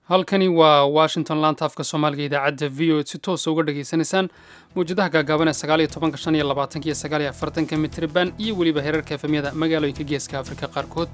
halkani waa washington laanta afka soomaaliga idaacadda v o si toosa uga dhageysanaysaan mawjadaha gaagaaban ee sagaal iyo tobanka shan iyo labaatanka iyo sagaal iyo afartanka mitriban iyo weliba heerarka efemyada magaalooyinka geeska afrika qaarkood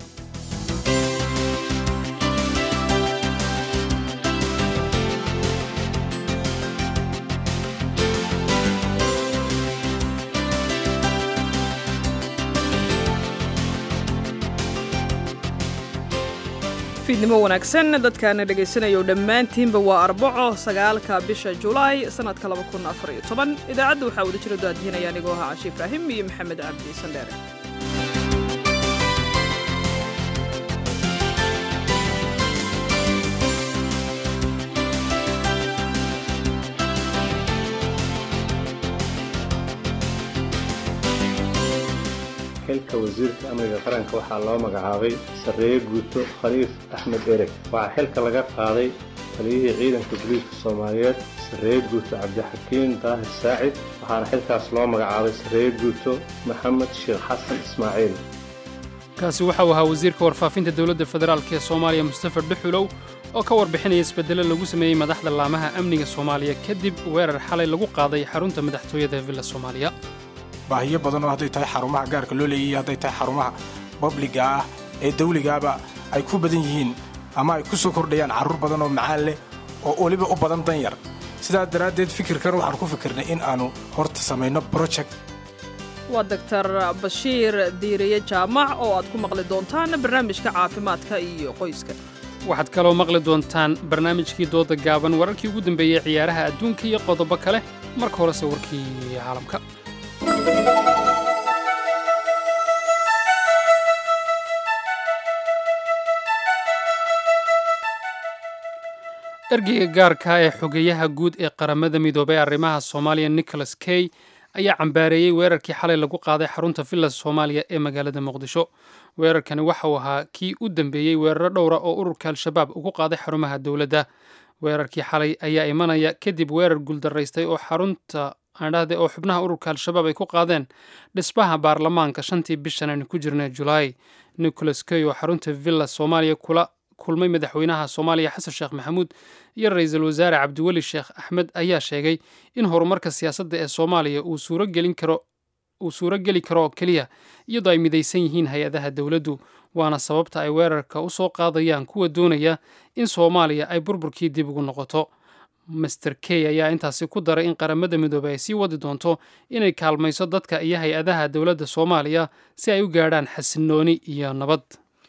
fiidnimo wanaagsan dadkaana dhegaysanaya dhammaantiinba waa arbaco sagaalka bisha julaay sannadka idaacadda waxaa wada jira daadihinaya anigoo ahaa cashi ibraahim iyo maxamed cabdi sandheere xilka wasiirka amniga qaranka waxaa loo magacaabay sarreeye guuto khaliif axmed ereg waxaa xilka laga qaaday taliyihii ciidanka booliiska soomaaliyeed sarreeye guuto cabdixakiin daahir saacid waxaana xilkaas loo magacaabay sarreeye guuto maxamed sheekh xasan ismaaciil kaasi waxa uu ahaa wasiirka warfaafinta dowladda federaalk ee soomaaliya mustafa dhuxulow oo ka warbixinaya isbeddelo lagu sameeyey madaxda laamaha amniga soomaaliya kadib weerar xalay lagu qaaday xarunta madaxtooyada villa soomaaliya baahiyo badan oo hadday tahay xarumaha gaarka loo leeyahiy hadday tahay xarumaha babliga ah ee dawligaaba ay ku badan yihiin ama ay ku soo kordhayaan carruur badan oo macaan leh oo weliba u badan danyar sidaa daraaddeed fikirkan waxaan ku fikirnay in aannu horta samayno broject waa doktar bashiir diiriye jaamac oo aad ku maqli doontaan barnaamijka caafimaadka iyo qoyska waxaad kaloo maqli doontaan barnaamijkii dooda gaaban wararkii ugu dambeeyey ciyaaraha adduunka iyo qodobo kale marka horese warkii caalamka ergeyga gaarka ee xogeyaha guud ee qaramada midoobay arrimaha soomaaliya nicholas key ayaa cambaareeyey weerarkii xalay lagu qaaday xarunta villa soomaaliya ee magaalada muqdisho weerarkani waxa uu ahaa kii u dambeeyey weeraro dhowra oo ururka al-shabaab ugu qaaday xarumaha dowladda weerarkii xalay ayaa imanaya kadib weerar guuldaraystay oo xarunta aandhahde oo xubnaha ururka al-shabaab ay ku qaadeen dhismaha baarlamaanka shantii bishan aynu ku jirnay julaay nicholas key oo xarunta villa soomaaliya kula kulmay madaxweynaha soomaaliya xasan sheekh maxamuud iyo ra-iisul wasaare cabdiweli sheekh axmed ayaa sheegay in horumarka siyaasadda ee soomaaliya uu suurogelin karo uu suuro geli karo oo keliya iyadoo ay midaysan yihiin hay-adaha dowladdu waana sababta ay weerarka u soo qaadayaan kuwa doonaya in soomaaliya ay burburkii dib ugu noqoto master key ayaa intaasi ku daray in qaramada midoobey ay sii wadi doonto inay kaalmayso dadka iyo hay-adaha dowladda soomaaliya si ay u gaadhaan xasinooni iyo nabad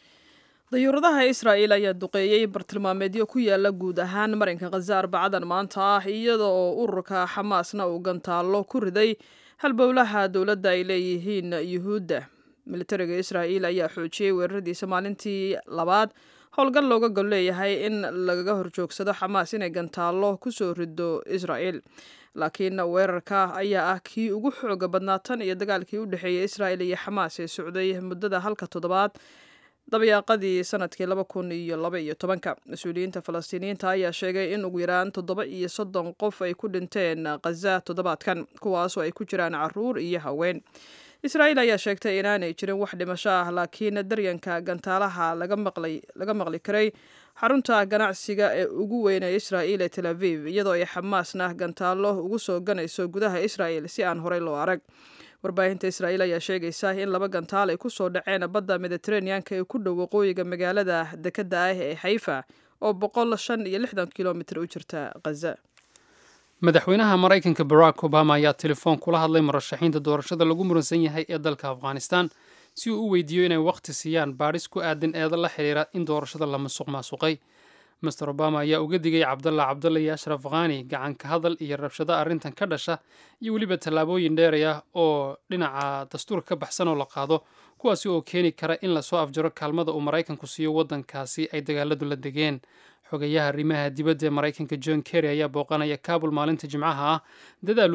dayuuradaha israa'il ayaa duqeeyey bartilmaameedyo ku yaala guud ahaan marinka khaza arbacadan maanta ah iyada oo ururka xamaasna uu gantaallo ku riday halbowlaha dowladda ay leeyihiin yuhuudda militariga israa'iil ayaa xoojiyey weeraradiisa maalintii labaad howlgal looga gol leeyahay in lagaga horjoogsado xamaas inay gantaallo kusoo rido israa'il laakiin weerarka ayaa ah kii ugu xooga badnaa tan iyo dagaalkii u dhexeeyey israa'il iyo xamaas ee socday muddada halka toddobaad dabayaaqadii sanadkii laba kun iyo laba iyo tobanka mas-uuliyiinta falastiiniyiinta ayaa sheegay in ugu yaraan toddoba iyo soddon qof ay ku dhinteen khaza toddobaadkan kuwaasoo ay ku jiraan caruur iyo haween israa'iil ayaa sheegtay inaanay jirin wax dhimasho ah laakiin daryanka gantaalaha laga maqli karay xarunta ganacsiga ee ugu weyn ee israa'iil ee tel aviv iyadoo ay xamaasna gantaallo ugu soo ganayso gudaha israa'il si aan horey loo arag warbaahinta israa'iil ayaa sheegaysa in laba gantaal ay ku soo dhaceen badda mediteraneanka ee ku dhow waqooyiga magaalada dekedda ah ee xayfa oo boqol shan iyo lixdan kilomitir u jirta khaza madaxweynaha maraykanka barack obama ayaa telefoon kula hadlay murashaxiinta doorashada lagu muransan yahay ee dalka afghanistan si uu u weydiiyo inay wakhti siiyaan baadhis ku aadan eeda la xidhiira in doorashada la masuq maasuqay master obama ayaa uga digay cabdalla cabdalla iyo ashraf khani gacanka hadal iyo rabshado arrintan ka dhasha iyo weliba tallaabooyin dheeraya oo dhinaca dastuurka ka baxsan oo la qaado kuwaasi oo keeni kara in lasoo afjaro kaalmada uu maraykanku siiyo waddankaasi ay dagaaladu la degeen xogayaha arrimaha dibadda ee maraykanka john kerry ayaa booqanaya kabul maalinta jimcaha ah dadaal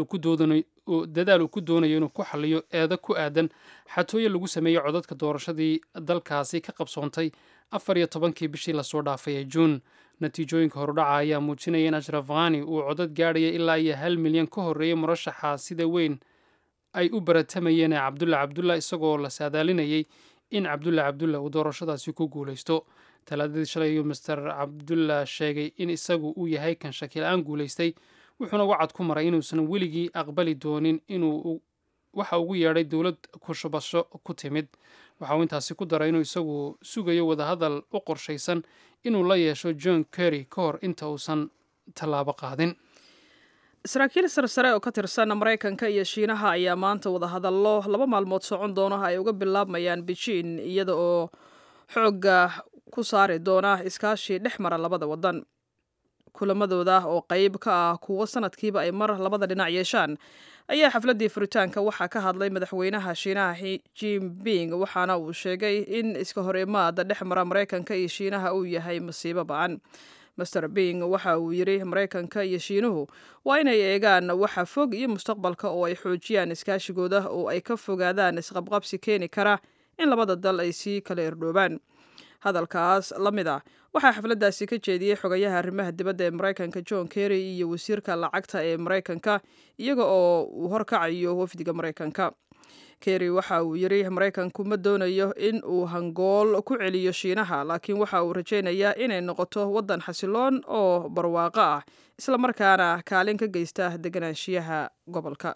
uu ku doonayo inuu ku xaliyo eedo ku aadan xatooyo lagu sameeyey codadka doorashadii dalkaasi ka qabsoontay afar iyo tobankii bishii lasoo dhaafay ee juun natiijooyinka horudhaca ayaa muujinaya in ashraf khani uu codad gaadhaya ilaa iyo hal milyan ka horreeyay murashaxa sida weyn ay u baratamayeen ee cabdulla cabdulla isagoo la saadaalinayay in cabdulla cabdulla uu doorashadaasi ku guulaysto talaadadii shalay ayuu master cabdullah sheegay in isagu uu yahay kan shakila-aan guulaystay wuxuuna wacad ku maray inuusan weligii aqbali doonin inuu waxa ugu yeedhay dowlad kushubasho ku timid waxa uu intaasi ku daray inuu isagu sugayo wadahadal u qorshaysan inuu la yeesho john kerry ka hor inta uusan tallaabo qaadin saraakiil sarsare oo ka tirsan maraykanka iyo shiinaha ayaa maanta wadahadallo laba maalmood socon doona ay uga bilaabmayaan beijing iyada oo xoogga ku saari doona iskaashi dhex mara labada wadan kulamadooda oo qeyb ka ah kuwo sanadkiiba ay mar labada dhinac yeeshaan ayaa xafladdii furitaanka waxaa ka hadlay madaxweynaha shiinaha jinping waxaana uu sheegay in iska hor imaada dhex mara maraykanka iyo shiinaha uu yahay masiibo ba-an master bing waxa uu yidhi maraykanka iyo shiinuhu waa inay eegaan waxa fog iyo mustaqbalka oo ay xoojiyaan iskaashigooda oo ay ka fogaadaan isqabqabsi keeni kara in labada dal ay sii kala irdhoobaan hadalkaas la mid ah waxaa xafladdaasi ka jeediyey xogayaha arrimaha dibadda ee maraykanka john kerry iyo wasiirka lacagta ee maraykanka iyaga oo uu horkacayo wafdiga maraykanka kerry waxa uu yidhi maraykanku ma doonayo in uu hangool ku celiyo shiinaha laakiin waxa uu rajaynayaa inay noqoto waddan xasiloon oo barwaaqo ah islamarkaana kaalin ka geysta deganaanshiyaha gobolka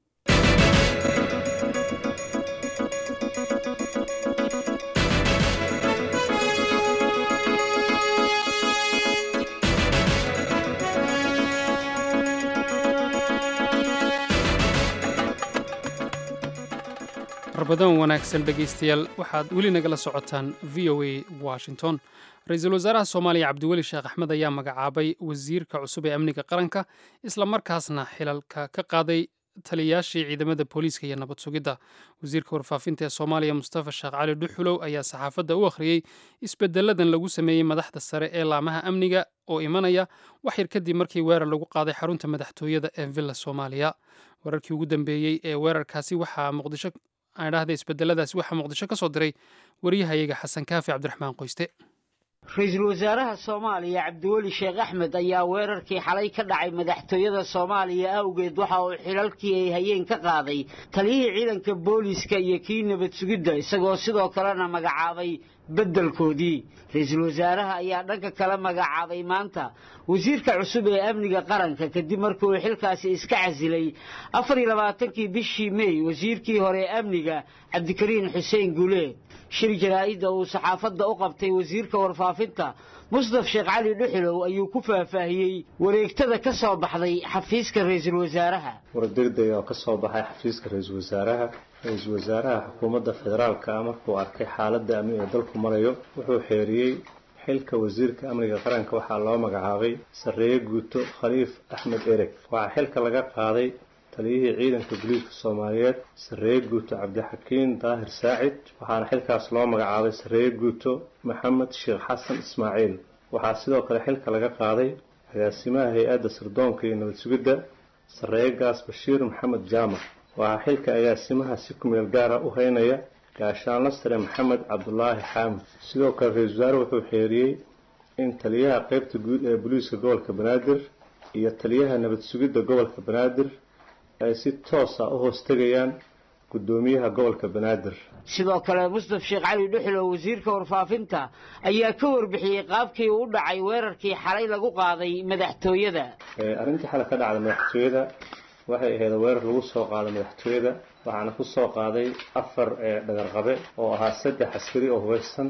arbadan wanaagsan dhegaystayaal waxaad weli nagala socotaan v o a washington ra-iisul wasaaraha soomaaliya cabdiweli sheekh axmed ayaa magacaabay wasiirka cusub ee amniga qaranka islamarkaasna xilalka ka qaaday taliyayaashii ciidamada booliiska iyo nabad sugidda wasiirka warfaafinta ee soomaaliya mustafa sheekh cali dhuxulow ayaa saxaafadda u akhriyey isbedeladan lagu sameeyey madaxda sare ee laamaha amniga oo imanaya wax yar kadib markii weerar lagu qaaday xarunta madaxtooyada ee villa soomaaliya weerarkii ugu dambeeyey ee weerarkaasi waxaa muqdisho aan dhahda isbedeladaasi waxaa muqdisho ka soo diray waryahayaga xasan kaafi cabdiraxmaan qoyste ra-iisul wasaaraha soomaaliya cabdiweli sheekh axmed ayaa weerarkii xalay ka dhacay madaxtooyada soomaaliya awgeed waxa uu xilalkii ay hayeen ka qaaday taliyihii ciidanka booliiska iyo kii nabad sugidda isagoo sidoo kalena magacaabay beddelkoodii ra-iisul wasaaraha ayaa dhanka kale magacaabay maanta wasiirka cusub ee amniga qaranka kadib markii uu xilkaasi iska casilay afar iyo labaatankii bishii mey wasiirkii hore ee amniga cabdikariin xuseen guuleed shir jaraa'idda uu saxaafadda u qabtay wasiirka warfaafinta mustaf sheekh cali dhuxulow ayuu ku faahfaahiyey wareegtada ka soo baxday xafiiska ra-iisul wasaaraha wardegdeg oo ka soo baxay xafiiska ra-iisul wasaaraha ra-iisul wasaaraha xukuumadda federaalka ah markuu arkay xaaladda amni ee dalku marayo wuxuu xeeriyey xilka wasiirka amniga qaranka waxaa loo magacaabay sarreeye guuto khaliif axmed ereg waxaa xilka laga qaaday taliyihii ciidanka booliiska soomaaliyeed sarreeye guuto cabdixakiin daahir saacid waxaana xilkaas loo magacaabay sarreeye guuto maxamed sheekh xasan ismaaciil waxaa sidoo kale xilka laga qaaday agaasimaha hay-adda sirdoonka iyo nabad sugidda sarreeye gaas bashiir maxamed jaamac waxaa xilka agaasimaha si kumeel gaara u haynaya gaashaanla sare maxamed cabdulaahi xaamid sidoo kale ra-isul wasaare wuxuu xeeriyey in taliyaha qeybta guud ee booliiska gobolka banaadir iyo taliyaha nabad sugidda gobolka banaadir ay si toosa u hoos tegayaan guddoomiyaha gobolka banaadir sidoo kale mustaf sheekh cali dhuxulow wasiirka warfaafinta ayaa ka warbixiyey qaabkii uu u dhacay weerarkii xalay lagu qaaday madaxtooyada arrintii xalay ka dhacday madaxtooyada waxay ahayd weerar lagu soo qaaday madaxtooyada waxaana ku soo qaaday afar dhagarqabe oo ahaa saddex askari oo hubaysan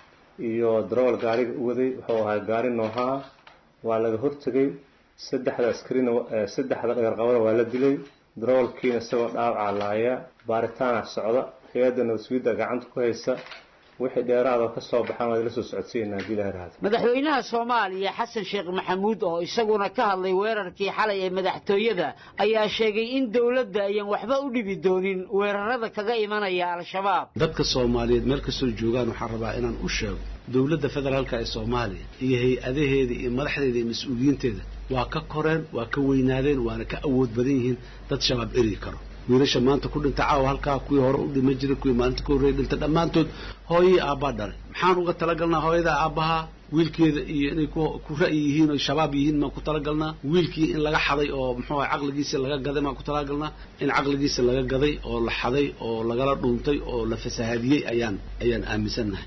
iyo darawal gaariga u waday wuxuu ahaa gaari noohaa waa laga hortegay saddexda askarina saddexda dhagarqabada waa la dilay darawalkiina isagoo dhaawacaa laaya baaritaana socda hay-adda nabad-sugidda gacanta ku haysa wixii dheeraadoo ka soo baxaan waad la soo socodsiinaa haddii ilaha rahdo madaxweynaha soomaaliya xasan sheekh maxamuud oo isaguna ka hadlay weerarkii xalay ee madaxtooyada ayaa sheegay in dowladda ayaan waxba u dhibi doonin weerarada kaga imanaya al-shabaab dadka soomaaliyeed meel kastoo joogaan waxaan rabaa inaan u sheego dowladda federaalka ee soomaaliya iyo hay-adaheeda iyo madaxdeeda iyo mas-uuliyiinteeda waa ka koreen waa ka weynaadeen waana ka awood badan yihiin dad shabaab eryi karo wiilasha maanta ku dhinta caawa halkaa kuwii hore u dhima jiray kuwii maalinta ka horreeya dhinta dhammaantood hooyii aabbaa dhalay maxaan uga talagalnaa hooyada aabbaha wiilkeeda iyo inay ku ra'yi yihiin oo shabaab yihiin maan ku talagalnaa wiilkii in laga xaday oo muxuu aha caqligiisa laga gaday maan ku talagalnaa in caqligiisa laga gaday oo la xaday oo lagala dhuuntay oo la fasahaadiyey ayaan ayaan aaminsannahay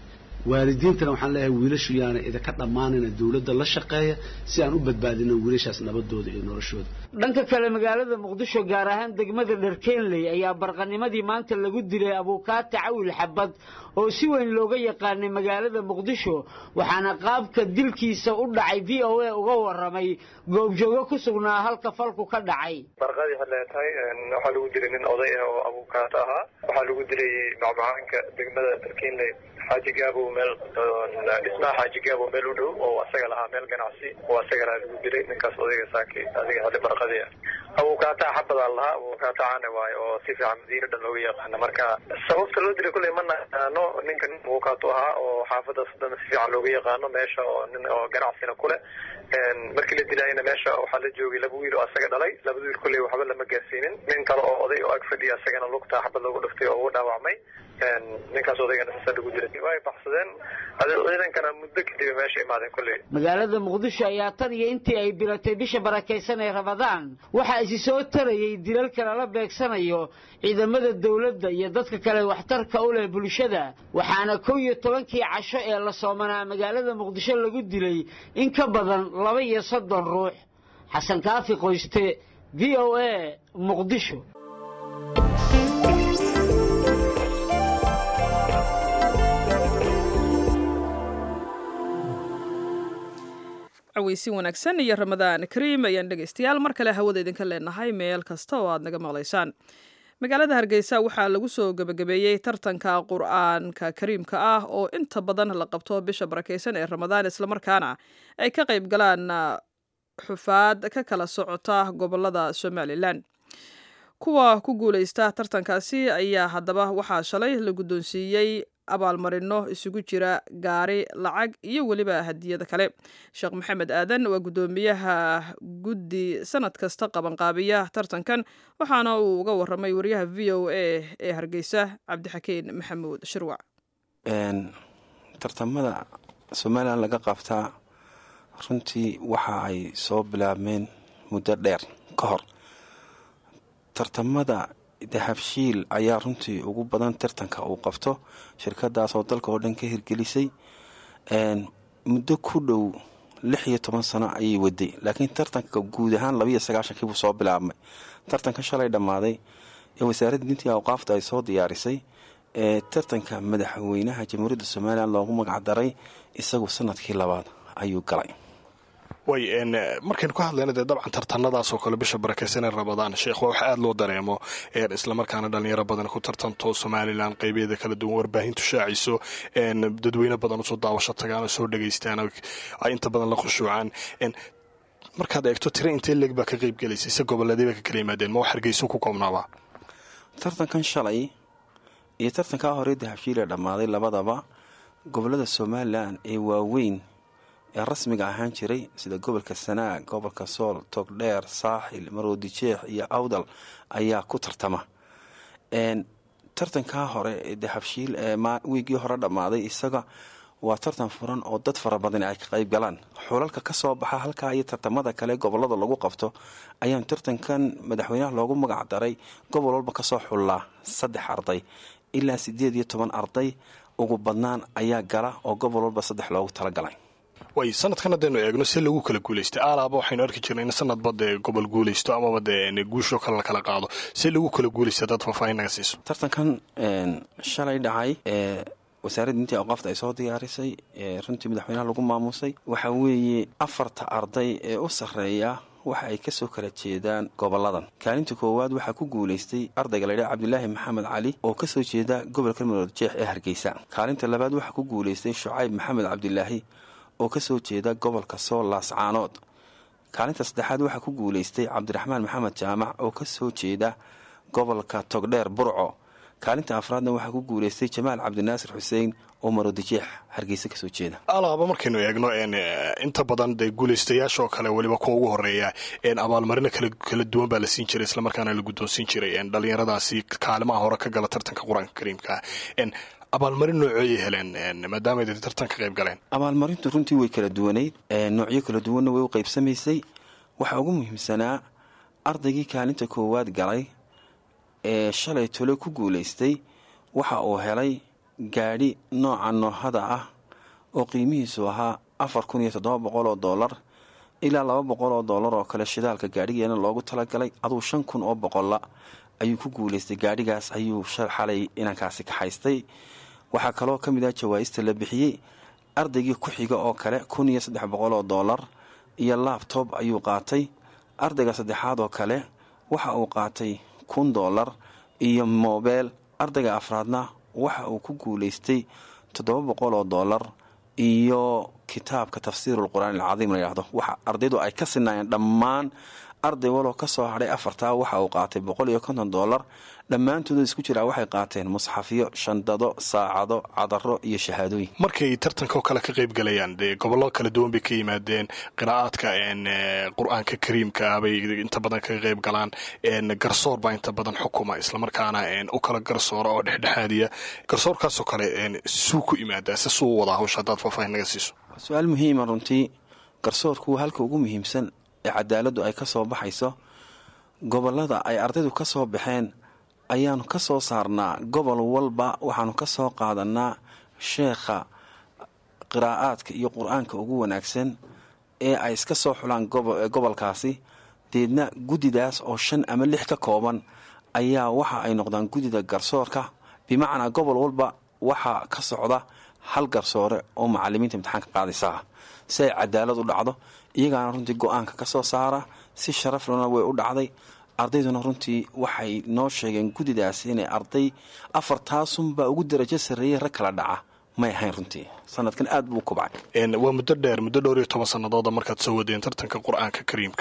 waalidiintana waxaan leeyahay wiilashu yaana idinka dhammaanina dowladda la shaqeeya si aan u badbaadino wiilashaas nabadooda iyo noloshooda dhanka kale magaalada muqdisho gaar ahaan degmada dharkeenley ayaa barqanimadii maanta lagu dilay abuukaata cawil xabad oo si weyn looga yaqaanay magaalada muqdisho waxaana qaabka dilkiisa u dhacay v o a uga waramay goobjoogo ku sugnaa halka falku ka dhacay barqadii hadlee tahay waxaa lagu dilay nin oday ah oo abuukaato ahaa waxaa lagu dilay macmacaanka degmada dharkeenley xaaji gaabow meel dhismaha xaaji gaabow meel u dhow oo asaga lahaa meel ganacsi oo asaga lahaa lagu dilay ninkaas odayga saaki adiga hadle barqadii ah abuukaataa xabadaa lahaa abuukaata caana waayo oo si fiican madiina dhan looga yaqaana marka sababta loo dilay kulley ma naqaano ninka nin abuukaato ahaa oo xaafadaas dhan si fiican looga yaqaano meesha oo nin oo ganacsina kule markii la dilaayana meesha waxaa la joogay laba wiil oo asaga dhalay labada wiil kulley waxba lama gaarsiinin nin kale oo oday oo ag fadhiya asagana lugta xabad loogu dhuftay oo ugu dhaawacmay ninkaas odaygana sasa lagu dilay way baxsadeen ciidankana muddo kadib meesha imaadeen kulley magaalada muqdisho ayaa tan iyo intii ay bilatay bisha barakaysan ee ramadaan waxaa isi soo tarayay dilalka lala beegsanayo ciidamada dowladda iyo dadka kale waxtarka u leh bulshada waxaana kow iyo tobankii casho ee la soomanaa magaalada muqdisho lagu dilay in ka badan laba iyo soddon ruux xasan kaafi qoyste v o a muqdisho caweysi wanaagsan iyo ramadaan kariim ayaan dhegaystayaal mar kale hawada idinka leenahay meel kasta oo aad naga maqlaysaan magaalada hargeysa waxaa lagu soo gebagabeeyey tartanka qur-aanka kariimka ah oo inta badan la qabto bisha barakeysan ee ramadaan islamarkaana ay ka qayb galaan xufaad ka kala socota gobolada somalilan kuwa ku guuleysta tartankaasi ayaa haddaba waxaa shalay la guddoonsiiyey abaalmarino isugu jira gaari lacag iyo weliba hadiyada kale sheekh maxamed aadan waa guddoomiyaha guddi sanad kasta qabanqaabiya tartankan waxaana uu uga waramay wariyaha v o a ee hargeysa cabdixakiin maxamuud shirwac tartamada somalilan laga qabtaa runtii waxa ay soo bilaabmeen muddo dheer ka hor tartamada dahabshiil ayaa runtii ugu badan tartanka uu qabto shirkadaasoo dalka oo dhan ka hirgelisay muddo ku dhow lix iyo toban sano ayay waday laakiin tartanka guud ahaan labaiyo sagaashankiibuu soo bilaabmay tartanka shalay dhammaaday ee wasaaradda dintii awqaafta ay soo diyaarisay ee tartanka madaxweynaha jamhuuriyadda somalilan loogu magacdaray isagu sanadkii labaad ayuu galay way markaynu ka hadlayna dee dabcan tartanadaasoo kale bisha barakeysanee ramadaan sheekh waa wax aada loo dareemo islamarkaana dhalinyaro badan ku tartanto somalilan qeybeeda kala duwan warbaahintu shaaciso dadweyne badan usoo daawasho tagaan soo dhegaystaan ay inta badan la khushuucaan markaad eegto tira intee leeg baa ka qeybgelaysa ise goboleedayba ka kala yimaadeen ma wax hargeyso ku koobnaaba tartankan shalay iyo tartankaa hore dahabshiil ee dhammaaday labadaba gobolada somalilan ee waaweyn ee rasmiga ahaan jiray sida gobolka sanaag gobolka sool togdheer saaxil maroodi jeex iyo awdal ayaa ku tartama tartankaa hore ee dahabshiil ee wiigii hore dhammaaday isaga waa tartan furan oo dad fara badan ay ka qayb galaan xulalka ka soo baxa halkaa iyo tartamada kale gobolada lagu qabto ayaan tartankan madaxweynaha loogu magac daray gobol walba kasoo xullaa saddex arday ilaa sideed iyo toban arday ugu badnaan ayaa gala oo gobol walba saddex loogu talagalay way sanadkan haddaynu eegno see lagu kala guulaystay aalaaba waxaynu arki jirnay in sanadba dee gobol guulaysto amaba dee guushoo kale la kala qaado see lagu kala guulaysta dad faahfaahin naga siiso tartankan shalay dhacay ee wasaaradda intii awqaafta ay soo diyaarisay ee runtii madaxweynaha lagu maamusay waxaa weeye afarta arday ee u sarreeya waxa ay kasoo kala jeedaan goboladan kaalinta koowaad waxaa ku guulaystay ardayga laydhaha cabdilaahi maxamed cali oo kasoo jeeda gobolka marood jeex ee hargeysa kaalinta labaad waxaa ku guulaystay shucayb maxamed cabdilaahi oo kasoo jeeda gobolka sool laascaanood kaalinta saddexaad waxaa ku guulaystay cabdiraxmaan maxamed jaamac oo kasoo jeeda gobolka togdheer burco kaalinta afraadna waxaa ku guulaystay jamaal cabdinaasir xuseen oo maroodijeex hargeysa kasoo jeeda alaaba markaynu eegno inta badan dee guulaystayaashaoo kale weliba kuwa ugu horeeya abaalmarino kala duwan baa la siin jiray islamarkaana la guddoonsiin jiray dhalinyaradaasi kaalimaha hore ka gala tartanka qur-aanka kariimka abaalmarin nooceeyay heleen maadaama ay tartan ka qayb galeen abaalmarintu runtii way kala duwanayd noocyo kala duwanna way u qaybsamaysay waxaa ugu muhiimsanaa ardaygii kaalinta koowaad galay ee shalay tole ku guulaystay waxa uu helay gaadhi nooca noohada ah oo qiimihiisu ahaa afar kun iyo toddoba boqol oo doolar ilaa laba boqol oo doolar oo kale shidaalka gaadhigeena loogu talagalay aduu shan kun oo boqolla ayuu ku guulaystay gaadhigaas ayuu xalay inankaasi kaxaystay waxaa kaloo ka mid ah jawaa'ista la bixiyey ardaygii ku xiga oo kale kun iyo saddex boqol oo doolar iyo laabtob ayuu qaatay ardayga saddexaad oo kale waxa uu qaatay kun doolar iyo moobeel ardayga afraadna waxa uu ku guulaystay toddoba boqol oo doolar iyo kitaabka tafsiirul qur'aan alcadiim la yidhahdo waxa ardaydu ay ka sinaayeen dhammaan arday waloo ka soo hadhay afartaa waxa uu qaatay boqol iyo konton doolar dhammaantooda isku jiraa waxay qaateen musxafyo shandado saacado cadaro iyo shahaadooyin markay tartanka oo kale ka qayb galayaan dee gobollo kala duwan bay ka yimaadeen qiraa'aadka qur-aanka kariimka ah bay inta badan kaga qayb galaan garsoor baa inta badan xukuma islamarkaana u kala garsoora oo dhexdhexaadiya garsoorkaasoo kale suu ku imaadaa se suu wadaa hawsha haddaad faahfaahin naga siiso su-aal muhiima runtii garsoorku waa halka ugu muhiimsan ee cadaaladdu ay ka soo baxayso gobollada ay ardaydu ka soo baxeen ayaanu ka soo saarnaa gobol walba waxaanu ka soo qaadanaa sheekha qiraa'aadka iyo qur-aanka ugu wanaagsan ee ay iska soo xulaan gobolkaasi deedna guddidaas oo shan ama lix ka kooban ayaa waxa ay noqdaan guddida garsoorka bimacnaa gobol walba waxaa ka socda hal garsoore oo macalimiinta imtixaanka qaadaysaa si ay cadaalad u dhacdo iyagaana runtii go-aanka ka soo saara si sharaflana way u dhacday ardayduna runtii waxay noo sheegeen guddidaas inay arday afartaasunbaa ugu darajo sarreeyey rag kala dhaca may ahayn runtii sanadkan aad buu u kobcay waa muddo dheer muddo dhowr iyo toban sanadooda markaad soo wadeen tartanka qur-aanka kariimka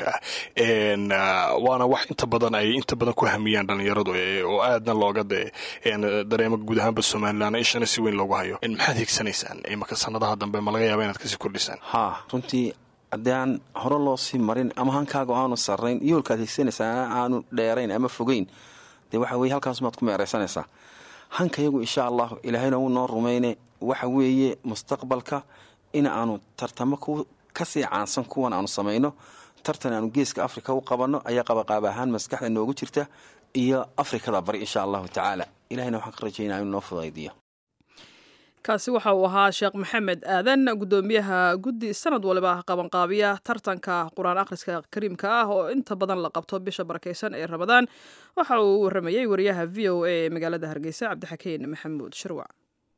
ah waana wax inta badan ay inta badan ku hamiyaan dhalinyaradu oo aadna looga dareemo guud ahaanba somalilan ishana si weyn loogu hayo maxaad higsanaysaan imaka sanadaha dambe ma laga yaaba inaad kasii kordhisaan haa runtii haddii aan hore loo sii marin ama hankaaga aanu sarrayn yoolkaad higsanaysaa aanu dheerayn ama fogeyn dee waxa weye halkaasumaad ku meeraysanaysaa hankayagu insha allahu ilaahayna wuu noo rumayne waxa weeye mustaqbalka in aanu tartamo kasii caansan kuwan aanu samayno tartan aanu geeska afrika u qabanno ayaa qabaqaab ahaan maskaxda noogu jirta iyo afrikada bari insha allahu tacaala ilahayna waxaan ka rajaynaa inuu noo fudaydiyo kaasi waxa uu ahaa sheekh maxamed aadan guddoomiyaha guddi sanad waliba qabanqaabiya tartanka qur-aan akhriska kariimka ah oo inta badan la qabto bisha barakaysan ee ramadaan waxa uu waramayey wariyaha v o a ee magaalada hargeysa cabdixakeen maxamuud shirwac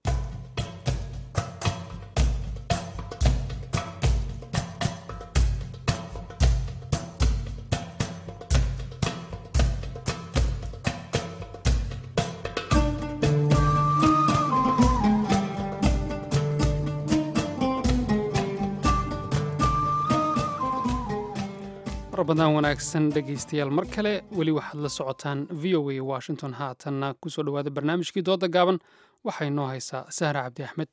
badaan wanaagsan dhegaystayaal mar kale weli waxaad la socotaan v o a washington haatanna kusoo dhowaada barnaamijkii dooda gaaban waxay noo haysaa sahra cabdi axmed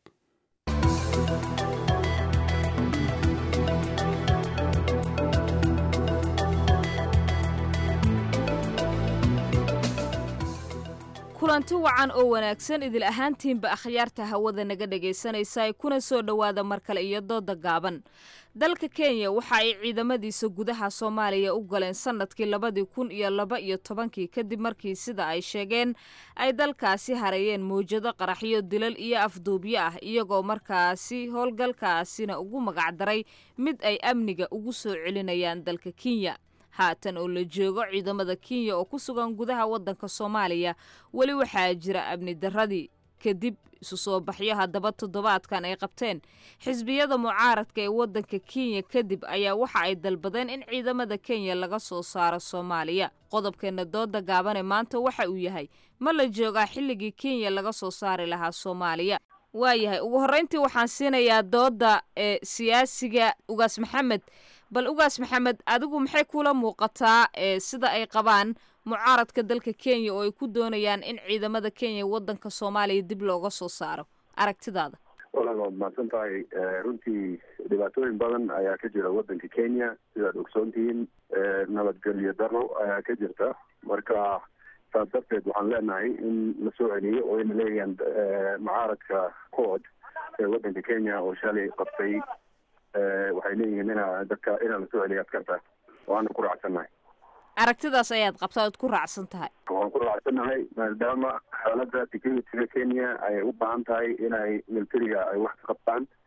kulanti wacan oo wanaagsan idil ahaantiinba akhyaarta hawada naga dhegaysanaysa kuna soo dhowaada mar kale iyo dooda gaaban dalka kenya waxa ay ciidamadiisa gudaha soomaaliya u galeen sanadkii labadii kun iyo laba iyo tobankii kadib markii sida ay sheegeen ay dalkaasi hareeyeen mawjado qaraxyo dilal iyo afduubyo ah iyagoo markaasi howlgalkaasina ugu magacdaray mid ay amniga ugu soo celinayaan dalka kenya haatan oo la joogo ciidamada kenya oo ku sugan gudaha waddanka soomaaliya weli waxaa jira amni darradii kadib isu soo baxyo haddaba toddobaadkan ay qabteen xisbiyada mucaaradka ee waddanka kenya kadib ayaa waxa ay dalbadeen in ciidamada kenya laga soo saaro soomaaliya qodobkeena dooda gaabane maanta waxa uu yahay ma la joogaa xilligii kenya laga soo saari lahaa soomaaliya waayahay ugu horreyntii waxaan siinayaa dooda ee siyaasiga ugaas maxamed bal ugaas maxamed adigu maxay kula muuqataa ee sida ay qabaan mucaaradka dalka kenya oo ay ku doonayaan in ciidamada kenya waddanka soomaaliya dib looga soo saaro aragtidaada walaal waad mahadsan tahay runtii dhibaatooyin badan ayaa ka jira waddanka kenya sidaad ogsoontihiin nabadgelyo daro ayaa ka jirta marka saas darteed waxaan leenahay in la soo celiyo oo ayna leeyahaan mucaaradka cood ee waddanka kenya oo shalay qabtay waxay leeyihiin inaa dadka inaa lasoo celiya askarta waana ku raacsannahay aragtidaas ayaad qabtaa oad ku raacsan tahay waan ku raacsannahay maadaama xaalada securityga kenya ay u baahan tahay inay militariga ay wax ka qabtaan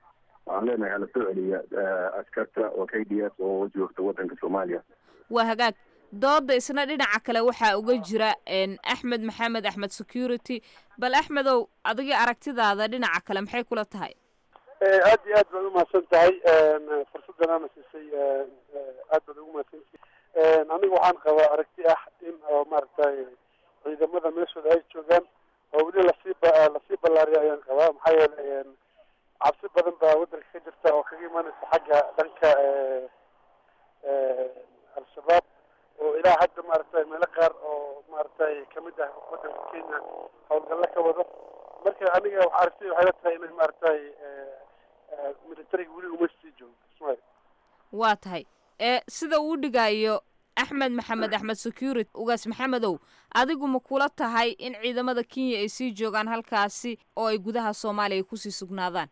waxaan leenahay hala soo celiya askarta oo k d s oo joogta wadanka soomaaliya waa hagaag dooda isna dhinaca kale waxaa uga jira axmed maxamed axmed security bal axmedow adiga aragtidaada dhinaca kale maxay kula tahay aad iyo aad baad umahadsan tahay fursaddan aana siisay aad baad ugu mahadsantihi aniga waxaan qabaa aragti ah in oo maaragtay ciidamada meeshooda ay joogaan oo weli lasii lasii ballaariya ayaan qabaa maxaa yeelay cabsi badan baa waddanka ka jirta oo kaga imaanaysa xagga dhanka al-shabaab oo ilaa hadda maaragtay meelo qaar oo maaragtay kamid ah waddanka kenya howlgalla ka wado marka aniga waxa aragtida waxay la tahay inay maaragtay militariga weli uma sii joogo ismail waa tahay ee sida uu dhigayo axmed maxamed axmed security ugaas maxamedow adigu ma kula tahay in ciidamada kenya ay sii joogaan halkaasi oo ay gudaha soomaaliya kusii sugnaadaan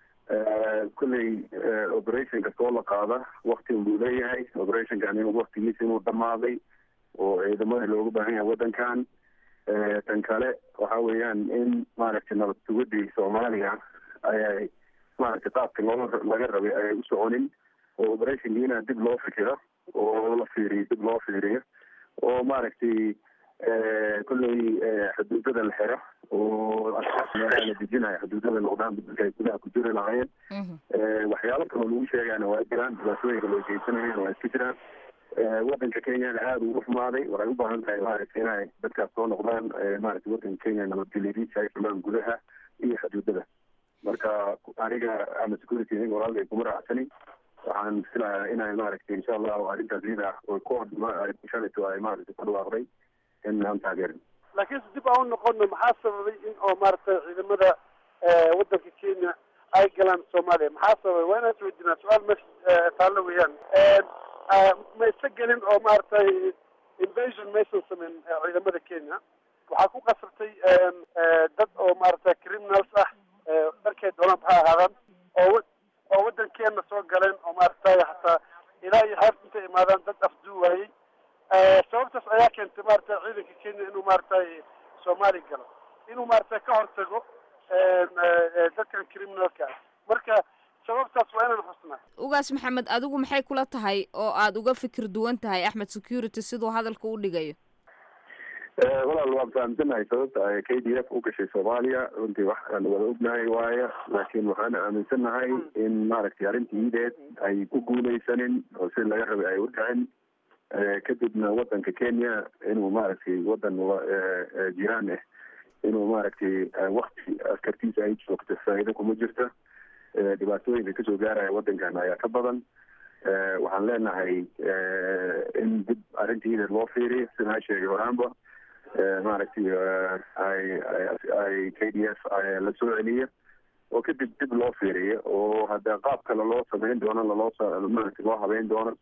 kolley operation kasta oo la qaada wakti buu leeyahay operationkan inuu waktigiisa inuu dhamaaday oo ciidamada looga baahan yahay waddankan tan kale waxa weeyaan in maaragtay nabad sugadii soomaaliya ayay maaragtay qaabka loo laga rabay ayay u soconin oo operationki inaa dib loo fikiro oo la fiiriyo dib loo fiiriyo oo maaragtay kolley xuduudada la xiro oo la dejinayo xuduudada noqdaan dadka ay gudaha ku jiri lahaayeen waxyaalo kaloo lagu sheegayana waa jiraan dhibaatooyinka loo geysanayeen waa iska jiraan waddanka kenyana aada ugu xumaaday waxay u baahan tahay maaragtay inay dadkaas soo noqdaan maaragtay waddanka kenya nabadgelyadiisa ay fulaan gudaha iyo xuduudada marka aniga ama security aniga walaalkay kuma raacsanin waxaan filayaa inay maaragtay insha allahu arrintaas iyada oo ku shalito ay maaragtay ku dhawaaqday in aan taageerin laakiinse dib aan u noqono maxaa sababay in oo maaragtay ciidamada waddanka kenya ay galaan soomaaliya maxaa sababay waa inaan isweydiinaa su-aal meesha taallo weeyaan ma isa gelin oo maaragtay invasion maysan sameyn ciidamada kenya waxaa ku qasabtay dad oo maaragtay criminals ah dharkay doonaan ha ahaadaan oo oo waddankeena soo galeen oo maaragtay hataa ilaa iyo xeebta intay imaadaan dad afduu waayey sababtaas ayaa keentay maaragtay ciidanka kenya inuu maaragtay soomaali galo inuu maaragtay ka hortago dadkan criminalka ah marka sababtaas waa inaan xusnaa ugaas maxamed adigu maxay kula tahay oo aada uga fikir duwan tahay axmed security siduu hadalka u dhigayo walaal waan fahamsanahay sababta ay k d f u gashay soomaaliya runtii waxaan wada ognahay waayo laakiin waxaan aaminsanahay in maaragtay arrintii ideed ay ku guuleysanin oo si laga rabay ay u dhicin kadibna waddanka kenya inuu maaragtay waddan jiraan ah inuu maaragtay wakti askartiisa ay joogto faa'iido kuma jirta dhibaatooyinka kasoo gaaraya waddankan ayaa ka badan waxaan leenahay in dib arrintii ideed loo fiiriyo sidaan sheegay horaanba maaragtay ay ay k d f la soo celiya oo kadib dib loo fiiriyo oo hadda qaab kale loo sameyn doono laloo maaragtay loo habeyn doono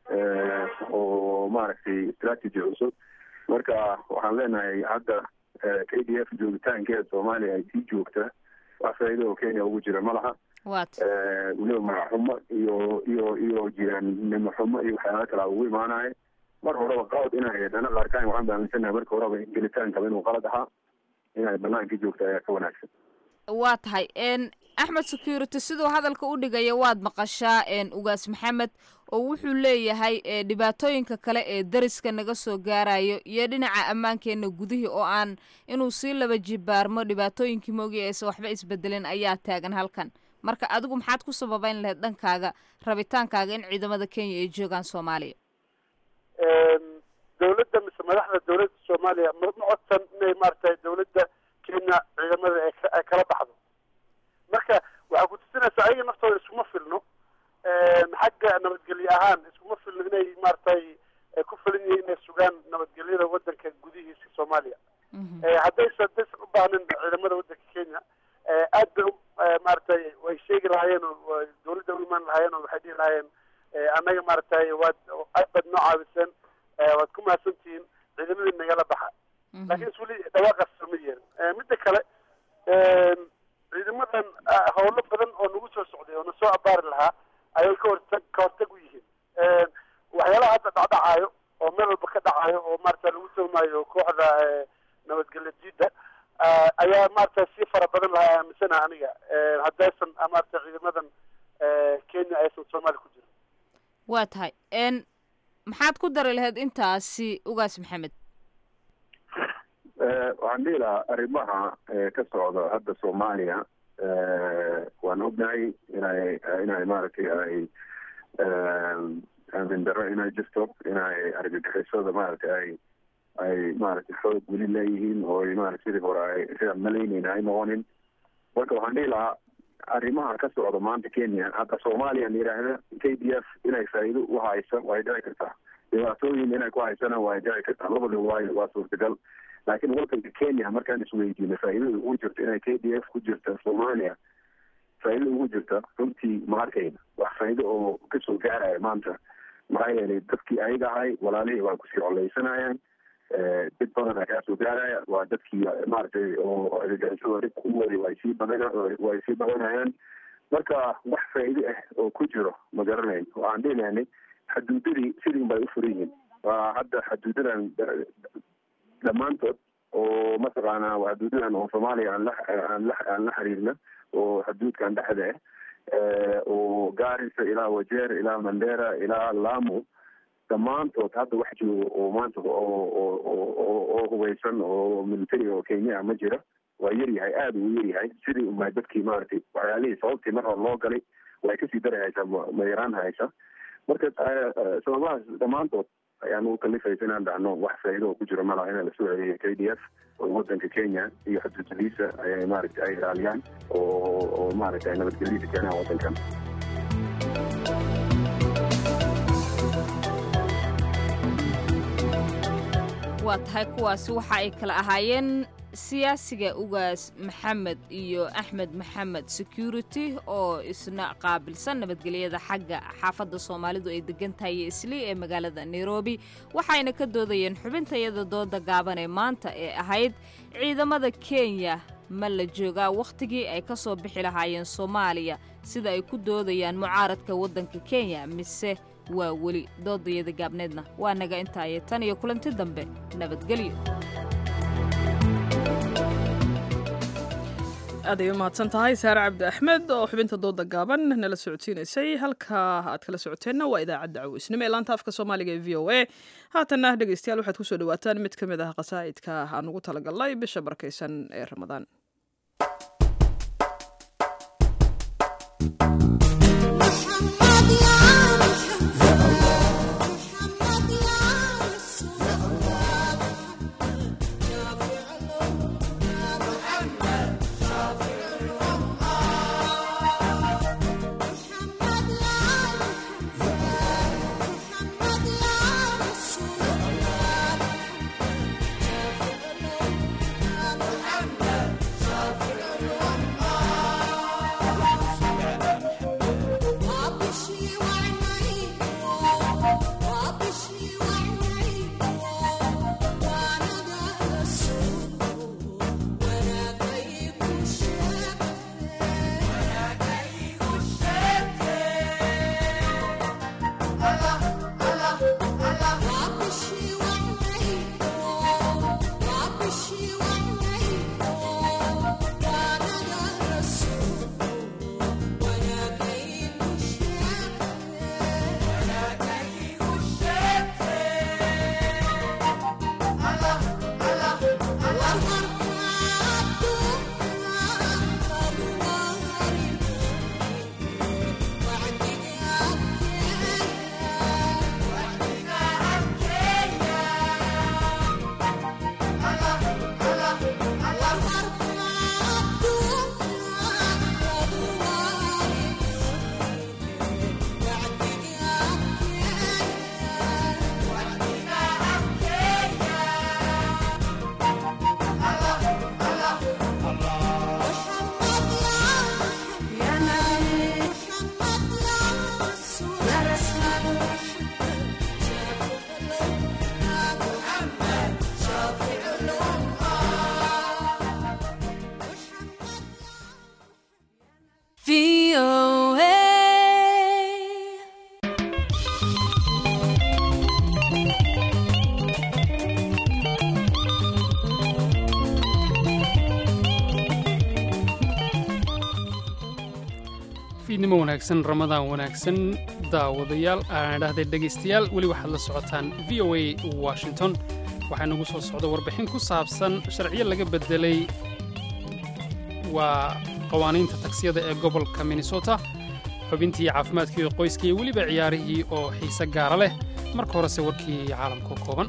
oo maaragtay strategy cusub marka waxaan leenahay hadda k d f joogitaankeeda soomaaliya ay sii joogta wax faa'iido oo kenya ugu jira ma laha weliba magaxumo iyo iyo iyo jiraannimo xumo iyo waxyaala kala ugu imaanaya mar horeba qalad inay dhana qaarkaan waxaan baaminsanahay marka horeba gelitaankaba inuu qalad ahaa inay banaanka joogta ayaa ka wanaagsan waa tahay axmed security siduu hadalka u dhigaya waad maqashaa ugaas maxamed oo wuxuu leeyahay dhibaatooyinka kale ee dariska naga soo gaarayo iyo dhinaca ammaankeena gudihii oo aan inuu sii laba jibaarmo dhibaatooyinkii moogi aysan waxba isbedelin ayaa taagan halkan marka adigu maxaad ku sababeyn lahayd dhankaaga rabitaankaaga in ciidamada kenya ay joogaan soomaaliya dawladda mise madaxda dawladda soomaaliya ma codsan inay maaragtay dawladda kenya ciidamada ay kala baxdo marka waxaa ku tusinaysaa ayaga naftooda iskuma filno xagga nabadgelye ahaan iskuma filno inay maaragtay ku filan yihiin inay sugaan nabadgelyada waddanka gudihiisa soomaaliya haddaysa haddaysan u baahnin ciidamada waddanka kenya aad bay maaragtay way sheegi lahaayeen oo dawladda u imaan lahaayeen oo waxay dhihi lahaayeen annaga maaragtay waad aad baad noo caawiseen waad ku mahadsantihiin ciidamadii nagala baxa laakiin is weli dhawaaqaas sama yeelin midda kale ciidamadan howlo badan oo nagu soo socday oo na soo abaari lahaa ayay ka hortag ka hortag u yihiin waxyaalaha hadda dhacdhacaayo oo meel walba ka dhacayo oo maarata lagu tuhmaayo kooxda nabadgelyo diida ayaa maarata sii fara badan lahaa aaminsana aniga haddaysan maarata ciidamadan kenya aysan soomaaliya ku jirin waa tahay n maxaad ku dari lahayd intaasi ugaas maxamed waxaan dhihi lahaa arrimaha ka socda hadda soomaaliya waan ognahay inay inay maaragtay ay aamin darro inay jirto inay argagixisada maaragtay ay ay maaragtay xoog weli leeyihiin oo maarata sidii hore ay sidaan malaynayna ay noqonin marka waxaan dhihi lahaa arrimaha ka socda maanta kenya hadda soomaaliya la yidhaahda k d f inay faa'iido u hayso way dhici kartaa dhibaatooyin inay ku haysana way dhici kartaa labada waay waa suurtagal laakiin wadanka kenya markaan isweydiino faa'iidada ugu jirta inay k d f ku jirta soomaaliya faa'iidada ugu jirta runtii ma arkayna wax faa'iido oo kasoo gaaraya maanta maxaa yeelay dadkii ayaga ahay walaalihii waa kusii coleysanayaan did badan ayaa soo gaaraya waa dadkii maaragtay oo argagixisada dhibka u waday way sii badan way sii badanayaan marka wax faa'iido ah oo ku jiro ma garanayn waxaan dhihi lahanay xaduudadii sidin bay u furan yihiin waa hadda xaduudadan dhammaantood oo mataqaanaa xaduudadan oo soomaaliya aan la aan la aan la xiriirna oo xaduudkan dhexda ah oo gaarisa ilaa wajeer ilaa mandera ilaa lamu dhammaantood hadda wax joogo oo maanta oo oo hubeysan oo military oo kenya ma jira waa yaryahay aada uu yaryahay sidii unbaa dadkii maaragtay waxyaalihii sababtii mar hore loo galay way kasii dari haysaa ma yaraan haysa marka sababahaas dhammaantood ayaan u kalifaysa inaan dhacno wax faa'iido oo ku jiro malaha in lasoo celiyo k d f oo wadanka kenya iyo xuduudadiisa ayay maaragtay ay ilaaliyaan oo oo maaragtay ay nabadgelyada keenaan wadankan waa tahay kuwaasi waxa ay kala ahaayeen siyaasiga ugaas maxamed iyo axmed maxamed security oo isna qaabilsan nabadgelyada xagga xaafadda soomaalidu ay degan tahay iyo islii ee magaalada nairobi waxayna ka doodayeen xubintayada dooda gaaban ee maanta ee ahayd ciidamada kenya ma la joogaa wakhtigii ay ka soo bixi lahaayeen soomaaliya sida ay ku doodayaan mucaaradka waddanka kenya mise waa weli doodayada gaabneedna waa naga intaaye tan iyo kulanti dambe nabadgelyo aad ay u mahadsan tahay saare cabdi axmed oo xubinta dooda gaaban nala socodsiinaysay halka aad kala socoteenna waa idaacadda caweysnimo ee laanta afka soomaaliga ee v o a haatanna dhegeystayaal waxaad kusoo dhawaataan mid ka mid ah qasaa'idka aan ugu talagalnay bisha barkaysan ee ramadaan fiidnimo wanaagsan ramadaan wanaagsan daawadayaal aan dhahday dhegaystayaal weli waxaad la socotaan v o a washington waxaa nagu soo socda warbixin ku saabsan sharciyo laga bedelay waa qawaaniinta tagsiyada ee gobolka minnesota xubintii caafimaadkii iyo qoyska iyo weliba ciyaarihii oo xiise gaara leh marka horese warkii caalamka kooban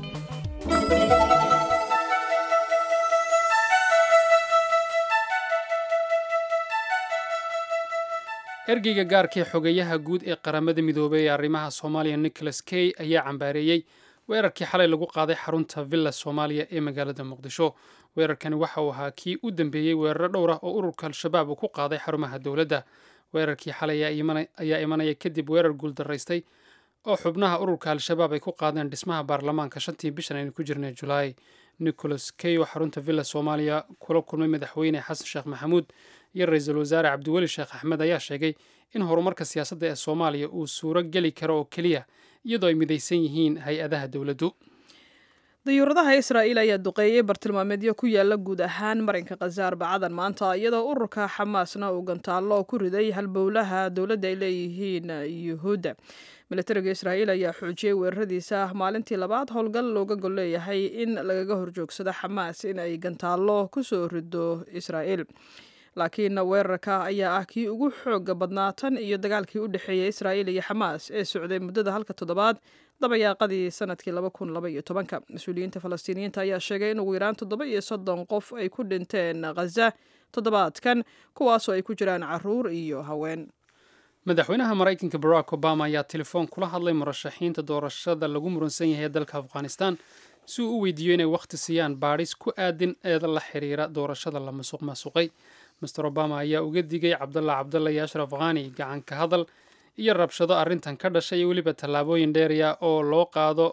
ergeyga gaarkii xogeyaha guud ee qaramada midoobay ee arrimaha soomaaliya nicholas key ayaa cambaareeyey weerarkii xalay lagu qaaday xarunta villa soomaaliya ee magaalada muqdisho weerarkani waxa uu ahaa kii u dambeeyey weeraro dhowr ah oo ururka al-shabaab uu ku qaaday xarumaha dowladda weerarkii xalay ayaa imanaya kadib weerar guuldaraystay oo xubnaha ururka al-shabaab ay ku qaadeen dhismaha baarlamaanka shantii bishan aynu ku jirnay julaay nicholas key oo xarunta villa soomaaliya kula kulmay madaxweyne xasan sheekh maxamuud iyo ra-iisul wasaare cabdiweli sheekh axmed ayaa sheegay in horumarka siyaasadda ee soomaaliya uu suuro geli karo oo keliya iyadoo ay midaysan yihiin hay-adaha dowladdu dayuuradaha israa'iil ayaa duqeeyey bartilmaameedyo ku yaala guud ahaan marinka khazaar bacadan maanta iyadoo ururka xamaasna uu gantaallo ku riday halbowlaha dowladda ay leeyihiin yuhuudda milatariga israa'iil ayaa xoojiyey weeraradiisa maalintii labaad howlgal looga gol leeyahay in lagaga horjoogsado xamaas in ay gantaallo kusoo rido israa'iil laakiin weerarka ayaa ah kii ugu xooga badnaa tan iyo dagaalkii u dhexeeyey israa'iil iyo xamaas ee socday muddada halka toddobaad dabayaaqadii sanadkii laba kun laba iyo tobanka mas-uuliyiinta falastiiniyiinta ayaa sheegay in ugu yaraan toddoba iyo soddon qof ay ku dhinteen khaza toddobaadkan kuwaasoo ay ku jiraan caruur iyo haween madaxweynaha maraykanka barack obama ayaa telefoon kula hadlay murashaxiinta doorashada lagu muransan yahay dalka afghanistan si uu u weydiiyo inay wakhti siiyaan baadhis ku aadin eeda la xiriira doorashada la masuq maasuqay master obama ayaa uga digay cabdalla cabdalla iyo ashraf khani gacan ka hadal iyo rabshado arrintan ka dhashay iyo weliba tallaabooyin dheeraya oo loo qaado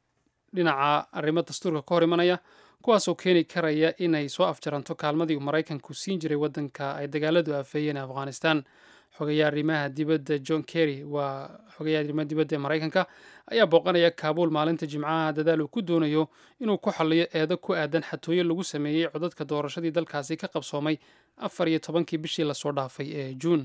dhinaca arrimo dastuurka ka hor imanaya kuwaasoo keeni karaya inay soo afjaranto kaalmadii uu maraykanku siin jiray waddanka ay dagaaladu afeeyeen ee afghanistan xogayaha arrimaha dibadda john kerry waa xogayaha arrimaha dibadda ee maraykanka ayaa booqanaya kaabuul maalinta jimcaha dadaal uu ku doonayo inuu ku xalliyo eedo ku aadan xatooyo lagu sameeyey codadka doorashadii dalkaasi ka qabsoomay afar iyo tobankii bishii lasoo dhaafay ee juun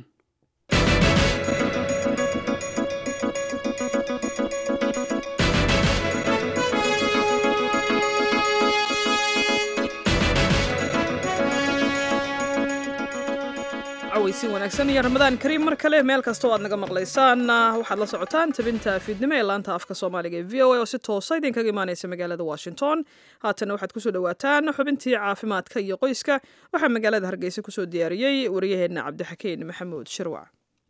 weysin wanaagsan iyo ramadaan kariim mar kale meel kasta oo aad naga maqlaysaan waxaad la socotaan tabinta fiidnimo ee laanta afka soomaaliga ee v o a oo si toosa idinkaga imaaneysa magaalada washington haatana waxaad kusoo dhawaataan xubintii caafimaadka iyo qoyska waxaa magaalada hargeysa kusoo diyaariyey waryaheena cabdixakiin maxamuud shirwac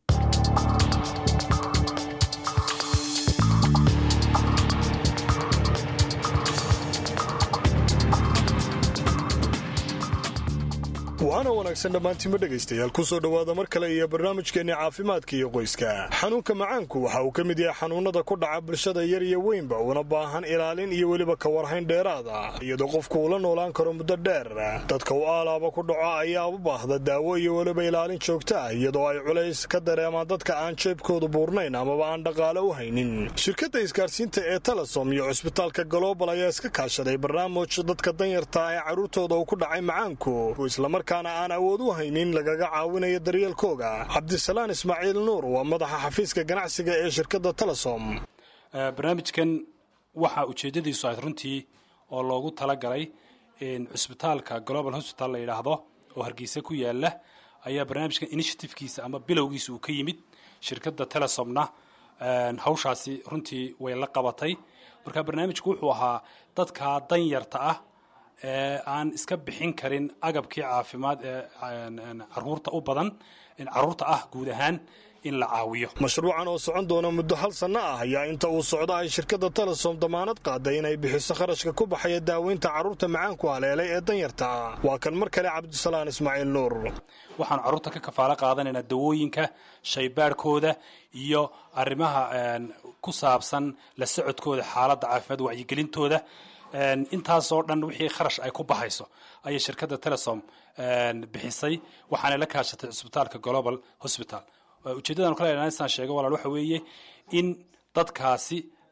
waana wanaagsan dhammaantiinma dhegaystayaal ku soo dhowaada mar kale iyo barnaamijkeenna caafimaadka iyo qoyska xanuunka macaanku waxa uu ka mid yahay xanuunnada ku dhaca bulshada yar iyo weynba una baahan ilaalin iyo weliba ka warhayn dheeraad ah iyadoo qofku uu la noolaan karo muddo dheer dadka uu aalaaba ku dhaco ayaa u baahda daawo iyo weliba ilaalin joogto ah iyadoo ay culays ka dareemaan dadka aan jeebkoodu buurnayn amaba aan dhaqaale u haynin shirkadda isgaarsiinta ee telesom iyo cusbitaalka global ayaa iska kaashaday barnaamij dadka danyarta ee carruurtooda uu ku dhacay macaanku islamarkaana aan awood u haynin lagaga caawinayo daryeelkooga cabdisalaan ismaaciil nuur waa madaxa xafiiska ganacsiga ee shirkadda telesom barnaamijkan waxaa ujeeddadiisu ahayd runtii oo loogu talagalay cusbitaalka global hosbital la yidhaahdo oo hargeysa ku yaala ayaa barnaamijkan initiativekiisa ama bilowgiisa uu ka yimid shirkadda telesomna hawshaasi runtii way la qabatay marka barnaamijku wuxuu ahaa dadka danyarta ah ee aan iska bixin karin agabkii caafimaad ee caruurta u badan caruurta ah guud ahaan in la caawiyo mashruucan oo socon doona muddo hal sanno ah ayaa inta uu socdo ay shirkadda telesom damaanad qaaday inay bixiso kharashka ku baxaya daaweynta carruurta macaanku haleelay ee danyarta ah waa kan mar kale cabdisalaan ismaaciil nuur waxaanu carruurta ka kafaalo qaadanaynaa dawooyinka shaybaadhkooda iyo arrimaha ku saabsan la socodkooda xaaladda caafimaad wacyigelintooda intaasoo dhan wixii kharash ay ku baxayso ayay shirkadda telesom bixisay waxaanay la kaashatay cusbitaalka global hosbital ujeeddadanu kale saan sheega walaal waxa weeye in dadkaasi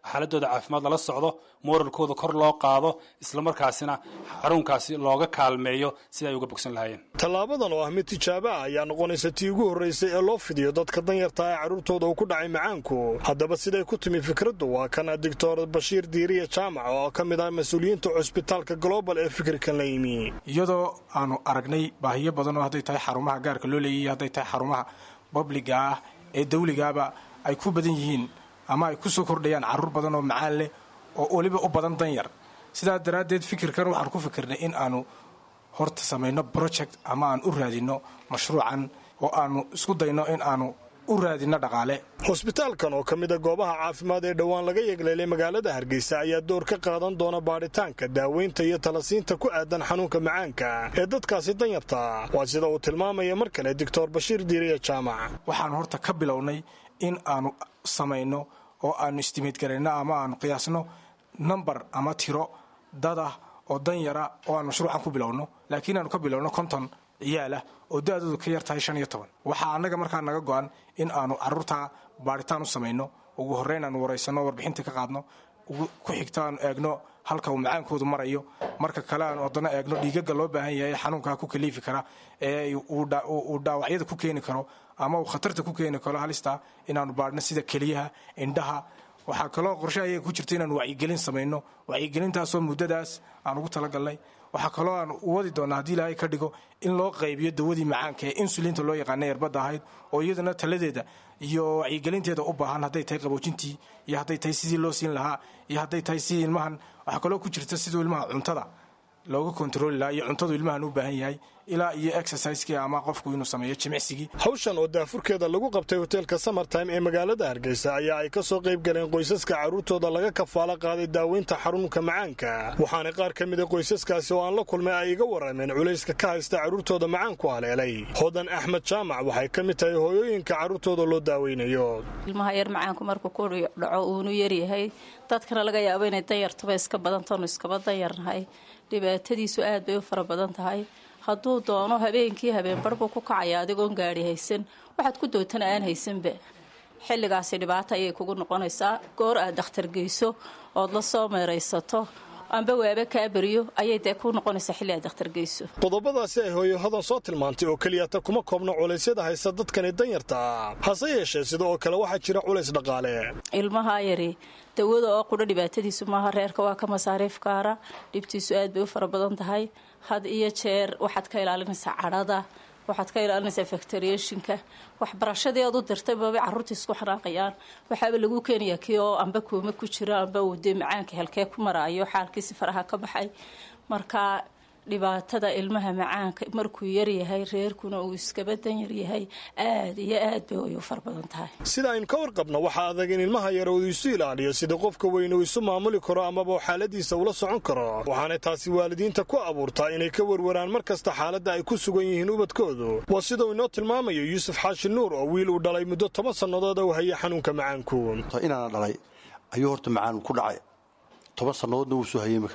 xaaladooda caafimaad lala socdo moralkooda kor loo qaado islamarkaasina xarunkaasi looga kaalmeeyo sida ay uga bogsan lahaayeen tallaabadan oo ah mid tijaabo ah ayaa noqonaysa tii ugu horraysay ee loo fidiyo dadka danyarta ee carruurtooda uu ku dhacay macaanku haddaba siday ku timi fikraddu waa kana doctor bashiir diiriya jaamac oo ka mid ah mas-uuliyiinta cusbitaalka global ee fikirkan la yimi iyadoo aanu aragnay baahiyo badan oo hadday tahay xarumaha gaarka loo leeyahiy hadday tahay xarumaha babliga ah ee dawligaaba ay ku badan yihiin ama ay ku soo kordhayaan carruur badan oo macaan leh oo weliba u badan danyar sidaa daraaddeed fikirkan waxaan ku fikirnay in aanu horta samayno project ama aan u raadinno mashruucan oo aanu isku dayno in aanu u raadinno dhaqaale hosbitaalkan oo ka mid a goobaha caafimaad ee dhowaan laga yegleelay magaalada hargeysa ayaa door ka qaadan doona baadhitaanka daaweynta iyo talasiinta ku aadan xanuunka macaanka ee dadkaasi danyarta waa sida uu tilmaamaya mar kale doctor bashiir diiriya jaamac waxaanu horta ka bilownay in aanu samayno oo aanu istimeed garayno ama aanu qiyaasno number ama tiro dad ah oo danyara oo aan mashruucan ku bilowno laakiin aanu ka bilowno konton ciyaal ah oo da-doodu ka yar tahay shan iyo toban waxaa annaga markaa naga go-an in aanu carruurtaa baadhitaan u samayno ugu horreyn aanu waraysanno warbixinta ka qaadno ku xigta aanu eegno halka uu macaankoodu marayo marka kale aanu haddana eegno dhiigaga loo baahan yahay xanuunkaa ku kaliifi kara ee uu dhaawacyada ku keeni karo ama uu khatarta ku keeni karo halista inaanu baadhno sida keliyaha indhaha waxaa kaloo qorshe ayay ku jirta inaanu wacyigelin samayno wacyigelintaasoo muddadaas aan ugu talagalnay waxaa kaloo aan u wadi doonaa haddii ilaahay ka dhigo in loo qaybiyo dawadii macaanka ee insulinta loo yaqaana erbadda ahayd oo iyaduna taladeeda iyo wacyigelinteeda u baahan hadday tahay qaboojintii iyo hadday tahay sidii loo siin lahaa iyo hadday tahay sidii ilmahan waxaa kaloo ku jirta siduu ilmaha cuntada looga kontarooli lahaa iyo cuntadu ilmahan u baahan yahay ilaa iyo exercisekii ama qofku inuu sameeyo jimicsigii hawshan oo daafurkeeda lagu qabtay hoteelka samertime ee magaalada hargeysa ayaa ay ka soo qayb galeen qoysaska carruurtooda laga kafaalo qaaday daaweynta xarunka macaanka waxaana qaar ka mida qoysaskaasi oo aan la kulmay ay iga warrameen culayska ka haysta carruurtooda macaanku haleelay hodan axmed jaamac waxay ka mid tahay hooyooyinka carruurtooda loo daaweynayo ilmaha yar macaanku markuu ku dhaco uunu yaryahay dadkana laga yaabo inay danyartuba iska badantoonu iskaba danyarnahay dhibaatadiisu aad bay u fara badan tahay hadduu doono habeenkii habeenbarbuu ku kacaya adigoon gaari haysan waxaad ku dootana aan haysanba xilligaasi dhibaato ayay kugu noqonaysaa goor aad dakhtar geyso ood la soo meeraysato amba waaba kaa beriyo ayay dee ku noqonaysaa xilli aad dakhtar geyso qodobadaasi ay hooyo hodan soo tilmaantay oo keliyata kuma koobno culaysyada haysta dadkani danyarta hase yeeshee sida oo kale waxaa jira culays dhaqaale ilmaha yari dawada oo qudha dhibaatadiisu maaha reerka waa ka masaariif gaara dhibtiisu aad bay u fara badan tahay had iyo jeer waxaad ka ilaalinaysaa cadhada waxaad ka ilaalinaysaa factoriationka waxbarashadii aad u dirtay babay carruurtii isku xanaaqayaan waxaaba lagu keenayaa kii oo amba kuuma ku jiro amba uu dee macaanka halkee ku maraayo xaalkiisi faraha ka baxay marka dhibaatada ilmaha macaanka markuu yaryahay reerkuna uu iskaba danyar yahay aad iyo aad bay way u fara badan tahay sida aynu ka warqabno waxaa adag in ilmaha yar uu isu ilaaliyo sida qofka weyn uu isu maamuli karo amaba xaaladiisa ula socon karo waxaana taasi waalidiinta ku abuurtaa inay ka warwaraan mar kasta xaaladda ay ku sugan yihiin ubadkoodu waa sida uu inoo tilmaamayo yuusuf xaashi nuur oo wiil uu dhalay muddo toban sannadood uu hayay xanuunka macaanku inaana dhalay ayuu horta macaan ku dhacay toban sannadoodna wuu soo hayay imika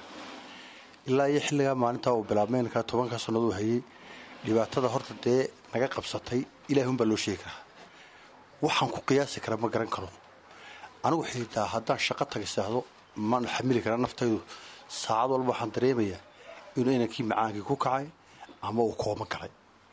ilaa iyo xilligaa maalintaa uu bilaabmeynka tobanka sannadood uu hayay dhibaatada horta dee naga qabsatay ilaah unbaa loo sheegi karaa waxaan ku qiyaasi kara ma garan karo anigu xitaa haddaan shaqo tagasaahdo mana xamili karaa naftaydu saacad walba waxaan dareemayaa inuu inankii macaankii ku kacay ama uu kooma galay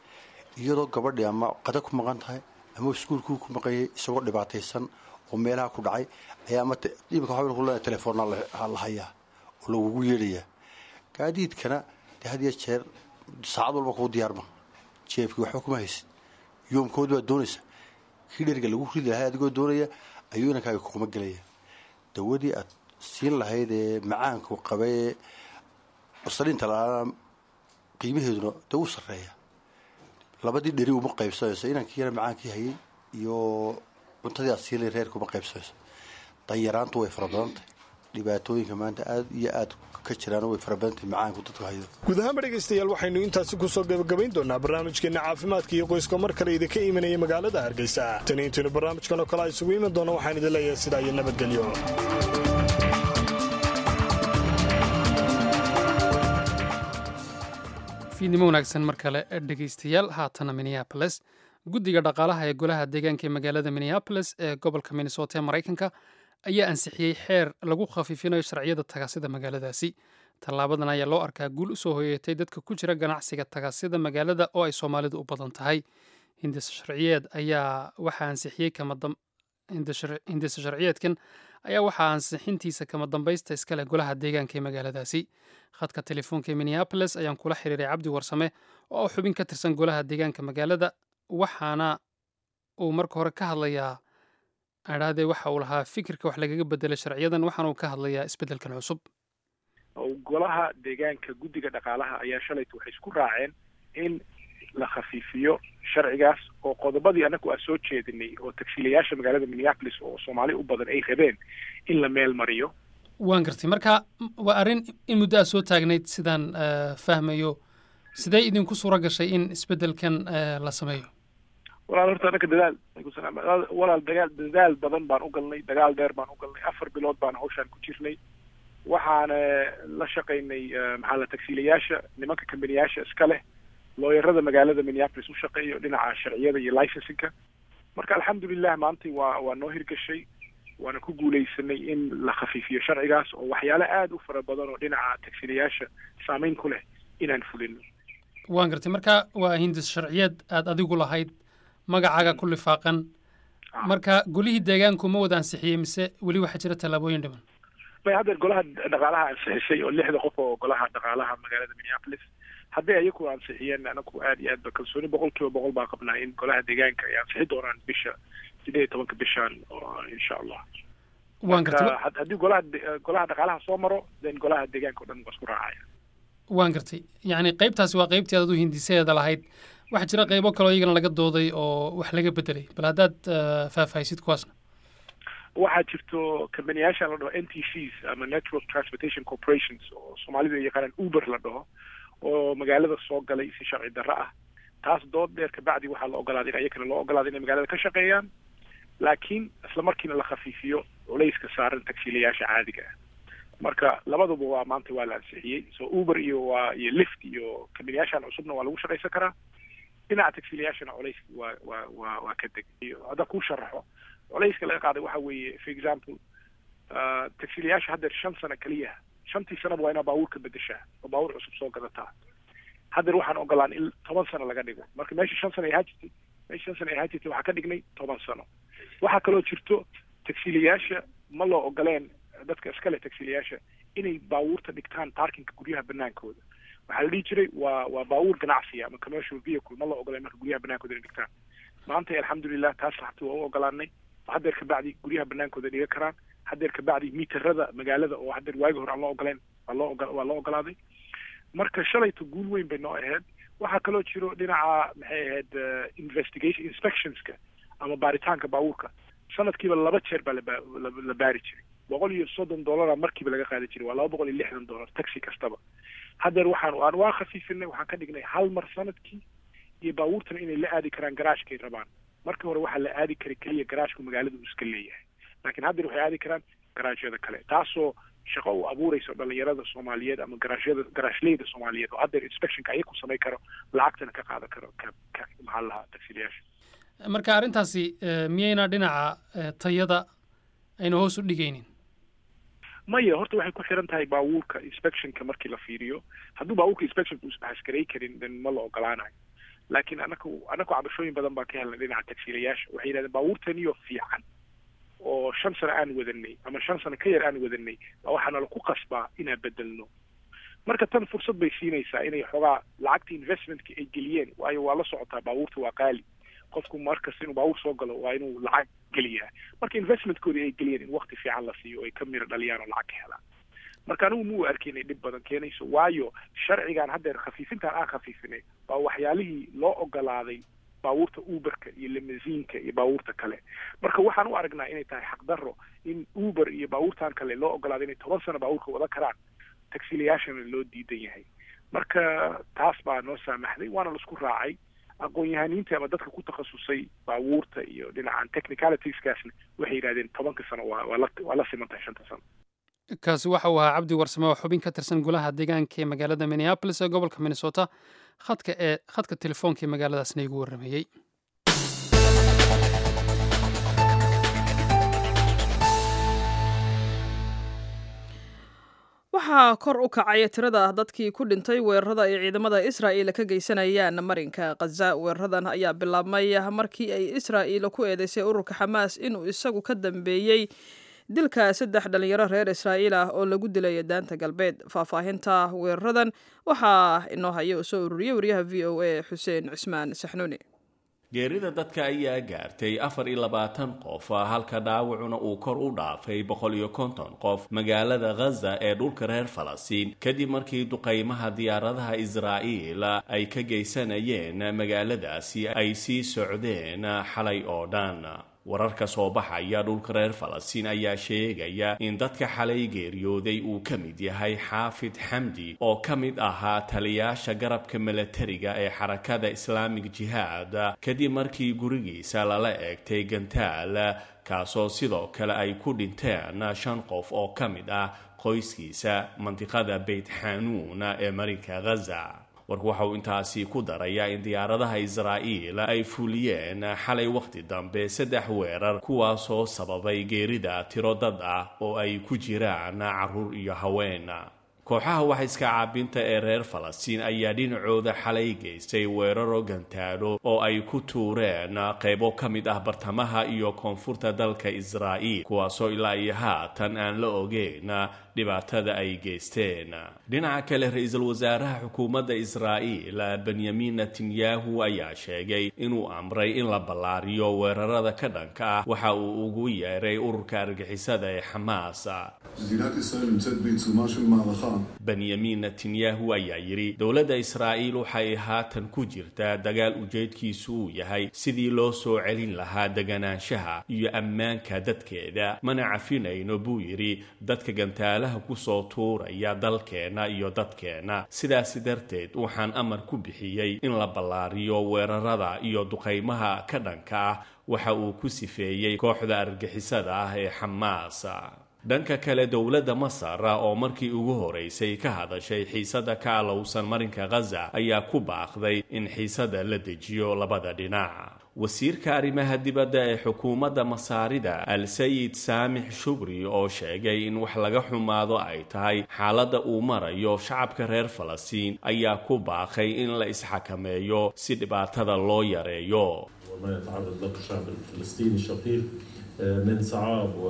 iyadoo gabadhii ama qada ku maqan tahay ama iskuulkuu ku maqanyay isagoo dhibaataysan oo meelaha ku dhacay ayaa ama imika waxaa ku leedahay telefoonna la hayaa oo lagugu yeedhayaa gaadiidkana dee had iyo jeer saacad walba kuu diyaarma jeebkii waxba kuma haysid yoomkoodi baad doonaysa kii dheriga lagu ridi lahay adigoo doonaya ayuu inankaaga kuma gelaya dawadii aad siin lahayd ee macaanku qabay saliinta la'aana qiimaheeduna dee u sarreeya labadii dheri uma qaybsanayso inankii yara macaankii hayay iyo cuntadii aad siin lahayd reerka uma qaybsanayso danyaraantu way fara badan tahay dhibaatooyinka maanta aad iyo aad ka jiraan way fara badan tahay macaanku dadku hayo guud ahaanba dhegaystayaal waxaynu intaasi kusoo gabagabayn doonaa barnaamijkeenna caafimaadka iyo qoyska mar kale idinka imanaya magaalada hargeysa tani intaynu barnaamijkan oo kale a isugu iman doona waxaan idin leeyahay sidaa iyo nabadgelyo fiidnimo wanaagsan mar kale dhegaystayaal haatana minneaboles guddiga dhaqaalaha ee golaha deegaanka ee magaalada minneaboles ee gobolka minnesota ee maraykanka ayaa ansixiyey xeer lagu khafiifinayo sharciyada tagaasida magaaladaasi tallaabadan ayaa loo arkaa guul u soo hoyeetay dadka ku jira ganacsiga tagaasida magaalada oo ay soomaalidu u badan tahay hindisa sharciyeed ayaa waxaa ansixiyey hindisa sharciyeedkan ayaa waxaa ansixintiisa kama dambaysta iska leh golaha deegaanka ee magaaladaasi khadka telefoonka ee minneaboles ayaan kula xiriiray cabdi warsame oo xubin ka tirsan golaha deegaanka magaalada waxaana uu marka hore ka hadlayaa adhaadee waxa uu lahaa fikirka wax lagaga bedelay sharciyadan waxaana uu ka hadlayaa isbeddelkan cusub golaha deegaanka guddiga dhaqaalaha ayaa shalayta waxay isku raaceen in la khafiifiyo sharcigaas oo qodobadii annagu aan soo jeedinay oo tagsiilayaasha magaalada minneapolis oo soomaali u badan ay rabeen in la meel mariyo waan gartay marka waa arrin in muddo aad soo taagnayd sidaan fahmayo sidee idinku suura gashay in isbeddelkan la sameeyo walaal horta annaga dadaal walaal dagaal dadaal badan baan u galnay dagaal dheer baan u galnay afar bilood baan hawshaan ku jirnay waxaana la shaqaynay maxaa la tagsiilayaasha nimanka kambaniyaasha iska leh looyarada magaalada minneapolis u shaqeeyo dhinaca sharciyada iyo licensinka marka alxamdulilah maantay waa waa noo hirgashay waana ku guulaysanay in la khafiifiyo sharcigaas oo waxyaale aada u fara badan oo dhinaca tagsiilayaasha saameyn ku leh inaan fulino waan gartay marka waa hindis sharciyeed aada adigu lahayd magacaaga ku lifaaqan marka golihii deegaanku ma wada ansixiyey mise weli waxaa jira tallaabooyin dhiman may haddeer golaha dhaqaalaha ansixisay oo lixda qof oo golaha dhaqaalaha magaalada minneapolis hadday ayaku ansixiyeen anaku aad iyo aad ba kalsooni boqol kiiba boqol baa qabnaa in golaha deegaanka ay ansixi doonaan bisha sideed iyo tobanka bishan insha allah waan gartay haddii golaha golaha dhaqaalaha soo maro then golaha deegaanka o dhan waa isku raacaya waan gartay yacni qaybtaasi waa qaybtii aad u hindisadeeda lahayd waxaa jira qaybo kaloo iyagana laga dooday oo wax laga bedelay bal haddaad faahfaahisid kuwaasna waxaa jirto kambaniyaashan la dhaho n t cs ama network transportation corporations oo soomaalidu ay yaqaanaan uber la dhaho oo magaalada soo galay si sharci darro ah taas dood dheer kabacdi waxaa la ogolaaday in ayakana loo ogolaaday inay magaalada ka shaqeeyaan laakiin isla markiina la khafiifiyo culayska saaran tagsiilayaasha caadiga ah marka labaduba waa maanta waa la ansixiyey so uber iyo waa iyo lift iyo kambaniyaashan cusubna waa lagu shaqaysan karaa dhinaca tagsiilayaashana culays waa waa waa waa ka deg hadda kuu sharaxo culayska laga qaaday waxa weeye for example tagsiilayaasha haddeer shan sano keliya shantii sanaba waa inaa baabuurka bedeshaa oo baabuur cusub soo gadataa haddeer waxaan ogolaan in toban sano laga dhigo marka meesha shan sano ay ahaa jirtay meesha shan sano ay ahaa jirtay waxaa ka dhignay toban sano waxaa kaloo jirto tagsiilayaasha ma loo ogoleen dadka iskale tagsiilayaasha inay baabuurta dhigtaan parkinka guryaha banaankooda waxaa la dhihi jiray waa waa baabuur ganacsiya ama commercial vehicle ma loo ogoleen marka guryaha banaankooda inay dhigtaan maanta alxamdulilah taas laxti waa u ogolaanay haddeer kabacdi guryaha banaankooda dhiga karaan haddeer kabacdi miiterada magaalada oo haddeer waagi hore aan loo ogoleen waa loo ogo waa loo ogolaaday marka shalayto guul weyn bay noo ahayd waxaa kaloo jiro dhinaca maxay ahayd investigation inspectionska ama baaritaanka baabuurka sanadkiiba laba jeer baa laba la baari jiray boqol iyo soddon dollara markiiba laga qaadi jiray waa laba boqol iyo lixdan dollar taxi kastaba haddeer waxaan aan waa khafiifinay waxaan ka dhignay hal mar sanadkii iyo baabuurtana inay la aadi karaan garaashkay rabaan markii hore waxaa la aadi karay keliya garaashku magaalada uu iska leeyahay laakiin haddeer waxay aadi karaan garaashyada kale taasoo shaqo u abuureyso dhalinyarada soomaaliyeed ama garaashyada garaashleyda soomaaliyeed oo haddeer inspectionka ayaku samayn karo lacagtana ka qaadan karo ka ka maxaa la lahaa tagsiilayaasha marka arrintaasi miyayna dhinaca tayada ayna hoos u dhigaynin maya horta waxay ku xiran tahay baabuurka inspectionka markii la fiiriyo hadduu baabuurka inspectionka uusan xaskarey karin then ma la ogolaanayo laakiin anaku anaku cabashooyin badan baan ka helnay dhinaca tagsiilayaasha waxay yidhahdeen baabuurtaniyo fiican oo shan sano aan wadanay ama shan sano ka yar aan wadanay baa waxaana laku qasbaa inaan bedelno marka tan fursad bay siinaysaa inay xoogaa lacagta investmentka ay geliyeen waayo waa la socotaa baabuurta waa qaali qofku markasta inuu baabuur soo galo waa inuu lacag geliyaa marka investmentkoodii ay geliyeen in wakti fiican la siiyo o ay ka miro dhaliyaan oo lacag ka helaan marka anigu muu arki inay dhib badan keenayso waayo sharcigan haddeer khafiifintaan aan khafiifinay waa waxyaalihii loo ogolaaday baabuurta uberka iyo limasiinka iyo baabuurta kale marka waxaan u aragnaa inay tahay xaqdarro in uber iyo baabuurtan kale loo ogolaaday inay toban sano baabuurka wada karaan tagsiilayaashana loo diidan yahay marka taas baa noo saamaxday waana laisku raacay aqoon-yahaniinta ama dadka ku takhasusay baabuurta iyo dhinacan technicalitiesgaasna waxay yidhahdeen tobanka sano waa waa la waa la siman tahay shanta sano kaasi waxa uu ahaa cabdi warsame oo xubin ka tirsan golaha deegaanka ee magaalada minneabolis ee gobolka minnesota khadka ee khadka telefoonka ee magaaladaasna igu warrameeyey waxaa kor u kacay tirada dadkii ku dhintay weerarada ay ciidamada israa'iil ka geysanayaan marinka khaza weeraradan ayaa bilaabmay markii ay israa'iil ku eedeysay ururka xamaas inuu isagu ka dambeeyey dilka saddex dhalinyaro reer israa'iil ah oo lagu dilay daanta galbeed faahfaahinta weeraradan waxaa inoo haya uu soo ururiyey wariyaha v o a xuseen cismaan saxnuuni geerida dadka ayaa gaartay afar iyo labaatan qof halka dhaawacuna uu kor u dhaafay boqol iyo konton qof magaalada khaza ee dhulka reer falastiin kadib markii duqaymaha diyaaradaha israa'iil ay ka geysanayeen magaaladaasi ay sii socdeen xalay oo dhan wararka soo baxaya dhulka reer falastiin ayaa sheegaya in dadka xalay geeriyooday uu ka mid yahay xaafid xamdi oo ka mid ahaa taliyaasha garabka milatariga ee xarakada islaamig jihaad kadib markii gurigiisa lala eegtay gantaal kaasoo sidoo kale ay ku dhinteen shan qof oo ka mid ah qoyskiisa mandiqada beyt xanuun ee marinka khaza warku waxa uu intaasi ku darayaa in diyaaradaha israa'iil ay fuliyeen xalay wakhti dambe saddex weerar kuwaasoo sababay geerida tiro dad ah oo ay ku jiraan carruur iyo haween kooxaha waxayska caabinta ee reer falastiin ayaa dhinacooda xalay geystay weeraro gantaalo oo ay ku tuureen qaybo ka mid ah bartamaha iyo koonfurta dalka israa'iil kuwaasoo ilaa iyo haatan aan la ogeyn dhibaatada ay geysteen dhinaca kale ra-iisul wasaaraha xukuumadda israa'iil benyamin netanyahu ayaa sheegay inuu amray in la ballaariyo weerarada ka dhanka ah waxa uu ugu yeeray ururka argixisada ee xamaas מדינת ישראל נמצאת בעיצומה של מערכה benyamin netanyahu ayaa yidhi dowladda israa'iil waxay haatan ku jirtaa dagaal ujeedkiisu uu yahay sidii loo soo celin lahaa deganaanshaha iyo ammaanka dadkeeda mana cafinayno buu yidhi dadka gantaalaha kusoo tuuraya dalkeenna iyo dadkeenna sidaasi darteed waxaan amar ku bixiyey in la ballaariyo weerarada iyo duqaymaha ka dhanka ah waxa uu ku sifeeyey kooxda argixisada ah ee xamaas dhanka kale dowladda masar oo markii ugu horeysay ka hadashay xiisada ka alowsan marinka khaza ayaa ku baaqday in xiisada la dejiyo labada dhinac wasiirka arrimaha dibadda ee xukuumadda masaarida al-sayid saamix shugri oo sheegay in wax laga xumaado ay tahay xaaladda uu marayo shacabka reer falastiin ayaa ku baaqay in la isxakameeyo si dhibaatada loo yareeyo وما يتعرض له الشعب الفلسطيني الشقيق من صعاب و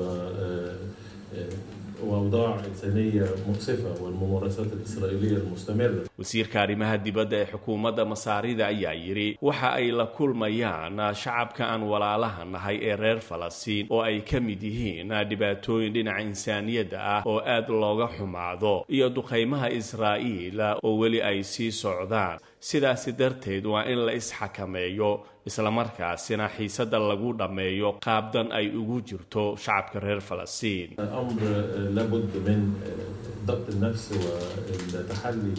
وأوضاع إنسانية مؤسفة والممارسات الإسرائيلية المستمرة wasiirka arrimaha dibadda ee xukuumadda masaarida ayaa yidhi waxa ay la kulmayaan shacabka aan walaalaha nahay ee reer falastiin oo ay ka mid yihiin dhibaatooyin dhinaca insaaniyadda ah oo aad looga xumaado iyo duqaymaha israa'iil oo weli ay sii socdaan sidaasi darteed waa in la isxakameeyo islamarkaasina xiisada lagu dhammeeyo qaabdan ay ugu jirto shacabka reer falastiin أمر لابد من ضبط النفس والتحلي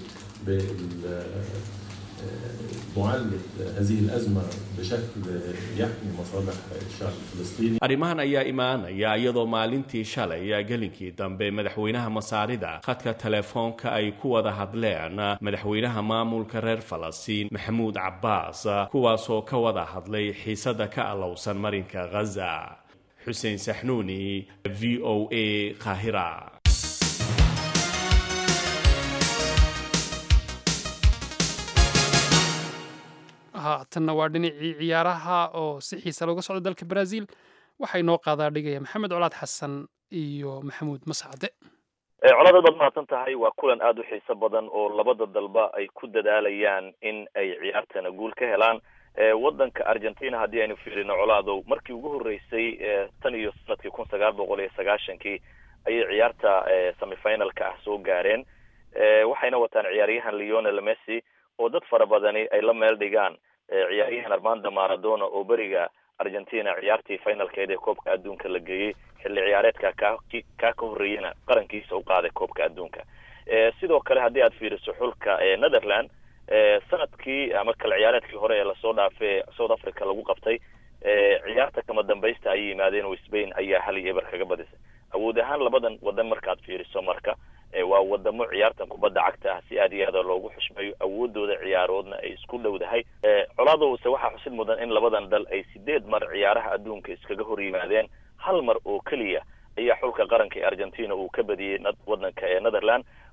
بمعالجة هذه الأزمة بشكل يحمي مصالح الشعب الفلسطيني arrimahan ayaa imaanaya iyadoo maalintii shalay gelinkii dambe madaxweynaha masaarida khadka telefoonka ay ku wada hadleen madaxweynaha maamulka reer falastiin maxamuud cabbaas kuwaasoo ka wada hadlay xiisada ka alowsan marinka khaza xuseen saxnuuni v o a qaahira haatanna waa dhinacii ciyaaraha oo si xiisa looga socdo dalka brazil waxay noo qaadaa dhigaya maxamed colaad xasan iyo maxamuud mascade colaad baad mahadsan tahay waa kulan aada u xiiso badan oo labada dalba ay ku dadaalayaan in ay ciyaartana guul ka helaan wadanka argentina haddii aynu fiirino colaadow markii ugu horreysay tan iyo sanadkii kun sagaal boqol iyo sagaashankii ayay ciyaarta semifinalka ah soo gaareen waxayna wataan ciyaaryahan leonel messi oo dad fara badani ay la meel dhigaan ciyaaryahan armando maradona oo beriga argentina ciyaartii finalkeed ee koobka adduunka la geeyey xilli ciyaareedka ka kaa ka horreeyana qarankiisa u qaaday koobka adduunka sidoo kale haddii aad fiiriso xulka netherland sanadkii ama kale ciyaareedkii hore ee lasoo dhaafay south africa lagu qabtay ciyaarta kama dambaysta ay yimaadeen oo spain ayaa hal iyo eber kaga badisay awood ahaan labadan wadan markaad fiiriso marka waa wadamo ciyaartan kubadda cagta ah si aad iyo aada loogu xushmeeyo awoodooda ciyaaroodna ay isku dhowdahay colaadowse waxaa xusid mudan in labadan dal ay sideed mar ciyaaraha adduunka iskaga hor yimaadeen hal mar oo keliya ayaa xulka qaranka ee argentina uu ka badiyey wadanka ee netherland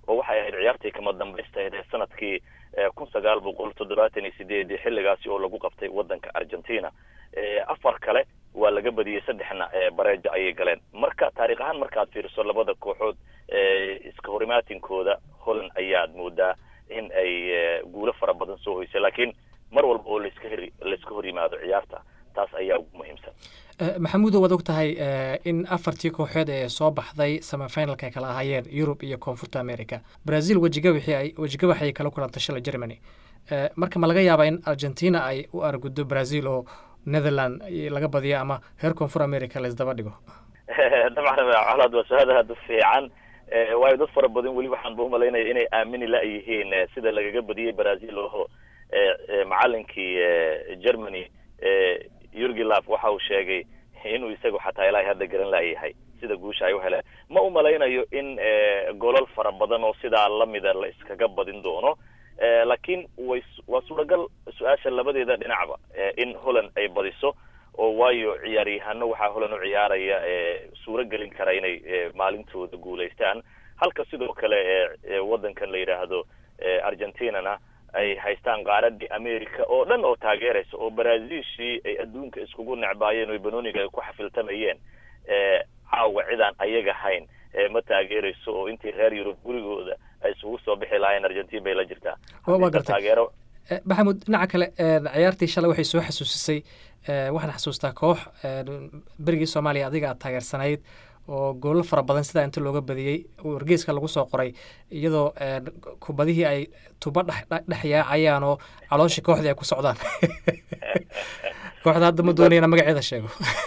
oo waxay ahayd ciyaartii kama dambaystayd ee sanadkii kun sagaal boqol toddobaatan iyo sideedii xilligaasi oo lagu qabtay waddanka argentina afar kale waa laga badiyey saddexna bareejo ayay galeen marka taarikh ahaan markaad fiiriso labada kooxood iska horimaatinkooda holland ayaad moodaa in ay guulo fara badan soo hoysay laakiin mar walba oo laska hor layska hor yimaado ciyaarta taas ayaa ugu muhiimsan maxamuudo waad og tahay in afartii kooxood ee soo baxday semifinalka ay kala ahaayeen yurub iyo koonfurta america brazil wejigawaxi ay wejigawax ay kala kulantay shalay germany marka ma laga yaabaa in argentina ay u argudo brazil oo netherland laga badiyo ama reer koonfur america laisdaba dhigo dabcan colaad waa su-aal aada u fiican waayo dad fara badan weli waxaan ba umalaynaya inay aamini la-yihiin sida lagaga badiyey brazil oo macalinkii germany yurgilaf waxa uu sheegay inuu isagu xataa ilaahay hadda garan laayahay sida guusha ay u heleen ma umalaynayo in golol fara badan oo sidaa lamida la iskaga badin doono laakiin way waa suuragal su-aasha labadeeda dhinacba in holland ay badiso oo waayo ciyaaryahano waxaa holland u ciyaaraya suuro gelin kara inay maalintooda guulaystaan halka sidoo kale waddankan la yidhaahdo argentinana ay haystaan qaaradii america oo dhan oo taageeraysa oo brazilshii ay adduunka iskugu necbaayeen oo banooniga ay ku xafiltamayeen caawa cidaan ayaga hayn ma taageerayso oo intii reer yurub gurigooda ay isugu soo bixi lahaayeen argentin bay la jirtaa waa gartay taageero maxamuud dhinaca kale ciyaartii shalay waxay soo xasuusisay waxaan xasuustaa koox berigii soomaaliya adiga aad taageersanayd oo goolal fara badan sidaa inta looga badiyey wargeyska lagu soo qoray iyadoo kubadihii ay tuba dhex yaacayaan oo calooshii kooxdii ay ku socdaan kooxda hadda ma doonayana magaceeda sheego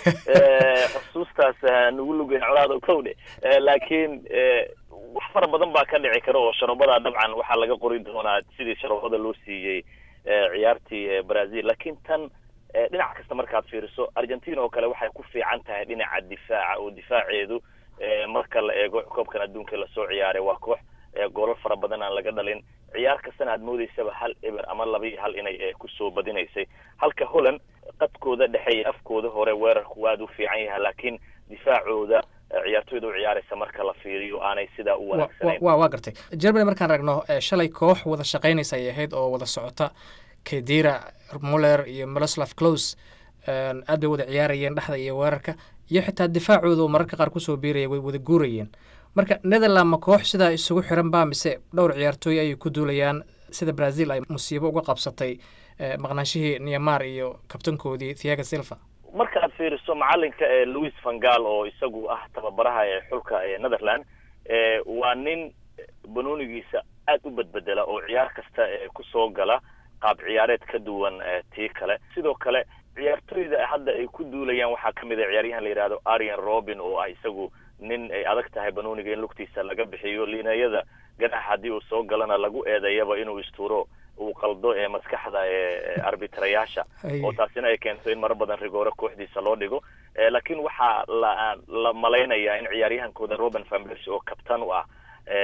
xusuustaas nagu lugeyn colaada kowdhe laakiin wax fara badan baa ka dhici kara oo sharobada dabcan waxaa laga qori doonaa sidii sharobada loo siiyey ciyaartii brazil laakiin tan dhinac kasta markaad fiiriso argentina oo kale waxay ku fiican tahay dhinaca difaaca oo difaaceedu marka la eego koobkan adduunka lasoo ciyaaray waa koox goolal fara badan aan laga dhalin ciyaar kastana aad moodeysaba hal eber ama laba iyo hal inay kusoo badinaysay halka holland qadkooda dhexe iyo afkooda hore weerarku waad u fiican yahay laakiin difaacooda ciyaartoyda u ciyaaraysa marka la fiiriyo aanay sidaa u wanaagsanayn wa waa gartay germany markaan ragno shalay koox wada shaqaynaysa ay ahayd oo wada socota kedira muller iyo miloslav close aad bay wada ciyaarayeen dhexda iyo weerarka iyo xitaa difaacooda oo mararka qaar kusoo biiraya way wada guurayeen marka netherland ma koox sidaa isugu xiran baa mise dhowr ciyaartooy ayay ku duulayaan sida brazil ay musiibo uga qabsatay maqnaanshihii niamar iyo kabtankoodii thiaga silva marka aad fiiriso macalinka ee louis vangal oo isagu ah tababaraha ee xulka ee netherland waa nin banoonigiisa aad u bedbedela oo ciyaar kasta kusoo gala qaab ciyaareed ka duwan tii kale sidoo kale ciyaartoyda hadda ay ku duulayaan waxaa kamid a ciyaaryahan la yidhahdo arian robin oo ah isagu nin ay adag tahay banooniga in lugtiisa laga bixiyo liinayada ganax haddii uu soo galana lagu eedeeyaba inuu istuuro uu qaldo ee maskaxda ee arbitrayaasha oo taasina ay keento in maro badan rigoore kooxdiisa loo dhigo laakiin waxaa la la malaynayaa in ciyaaryahankooda robin van persie oo kabtan u ah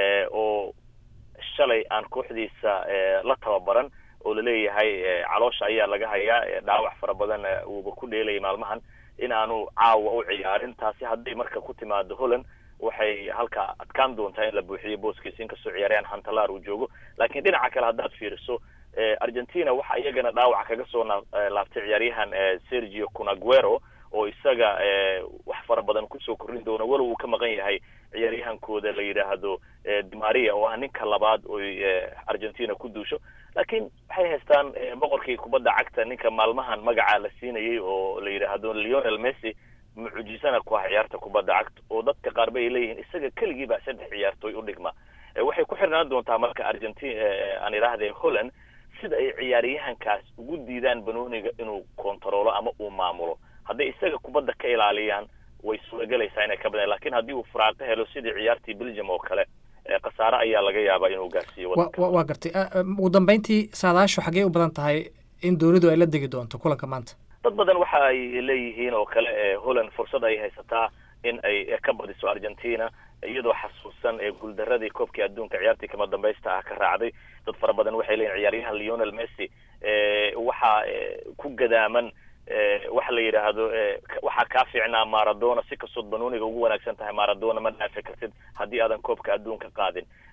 oo shalay aan kooxdiisa la tababaran oo laleeyahay caloosha ayaa laga hayaa dhaawac fara badan uuba ku dheelayay maalmahan in aanu caawa u ciyaarin taasi hadday marka ku timaado holland waxay halkaa adkaan doontaa in la buuxiyo booskiisa inkastoo ciyaaryahan hantalar uu joogo laakiin dhinaca kale haddaad fiiriso argentina waxa iyagana dhaawac kaga soo laabtay ciyaaryahan sergio cunaguero oo isaga wax fara badan kusoo korrin doona walow uu ka maqan yahay ciyaaryahankooda la yidhaahdo dimaria oo ah ninka labaad oy argentina ku duusho laakiin waxay haystaan boqorkii kubadda cagta ninka maalmahan magaca la siinayay oo la yidhaahdo leonel messi mucjisana ku ah ciyaarta kubadda cagta oo dadka qaar ba ay leeyihiin isaga keligii baa saddex ciyaartooy u dhigma waxay ku xirnaan doontaa marka argentina aan idhaahde holland sida ay ciyaaryahankaas ugu diidaan banooniga inuu kontaroolo ama uu maamulo hadday isaga kubadda ka ilaaliyaan way suuragelaysaa inay ka badaan lakin haddii uu faraaqo helo sidii ciyaartii belgium oo kale khasaare ayaa laga yaabaa inuu gaarsiiyo waa gartay ugu dambeyntii saadaashu xaggee u badan tahay in doonidu ay la degi doonto kulanka maanta dad badan waxa ay leeyihiin oo kale holland fursad ay haysataa in ay ka badiso argentina iyadoo xasuusan guuldaradii koobkii adduunka ciyaartii kama dambaysta ah ka raacday dad fara badan waxay leeyihin ciyaaryahan leonel messi waxaa ku gadaaman waxa la yidhaahdo waxaa kaa fiicnaa maradona si kastood banooniga ugu wanaagsan tahay maradona ma dhaafi kartid haddii aadan koobka adduunka qaadin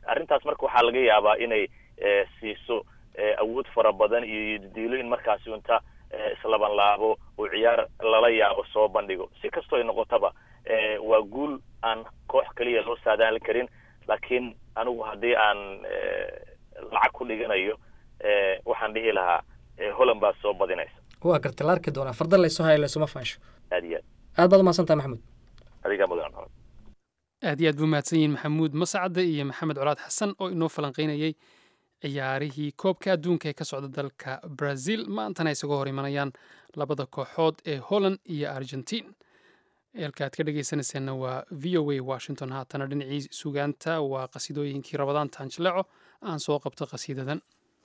arrintaas marka waxaa laga yaabaa inay siiso awood fara badan iyo diilo in markaasi unta islaban laabo oo ciyaar lala yaabo soo bandhigo si kastoo ay noqotaba waa guul aan koox keliya loo saadaali karin laakiin anigu haddii aan lacag ku dhiganayo waxaan dhihi lahaa holland baa soo badinaysa waa garta la arki doonaa farda laysoo haya laysuma faansho aad iyo aad aad baad umahadsan tahay maxamuud adigaa mudan maxamed aad iyo aad buu mahadsan yihiin maxamuud mascade iyo maxamed colaad xasan oo inoo falanqaynayay ciyaarihii koobka adduunka ee ka socda dalka brazil maantana isagoo hor imanayaan labada kooxood ee holland iyo argentine eelka aad ka dhegaysanayseena waa v o a washington haatana dhinacii sugaanta waa qasiidooyinkii rabadaan taanjaleeco aan soo qabto qasiidadan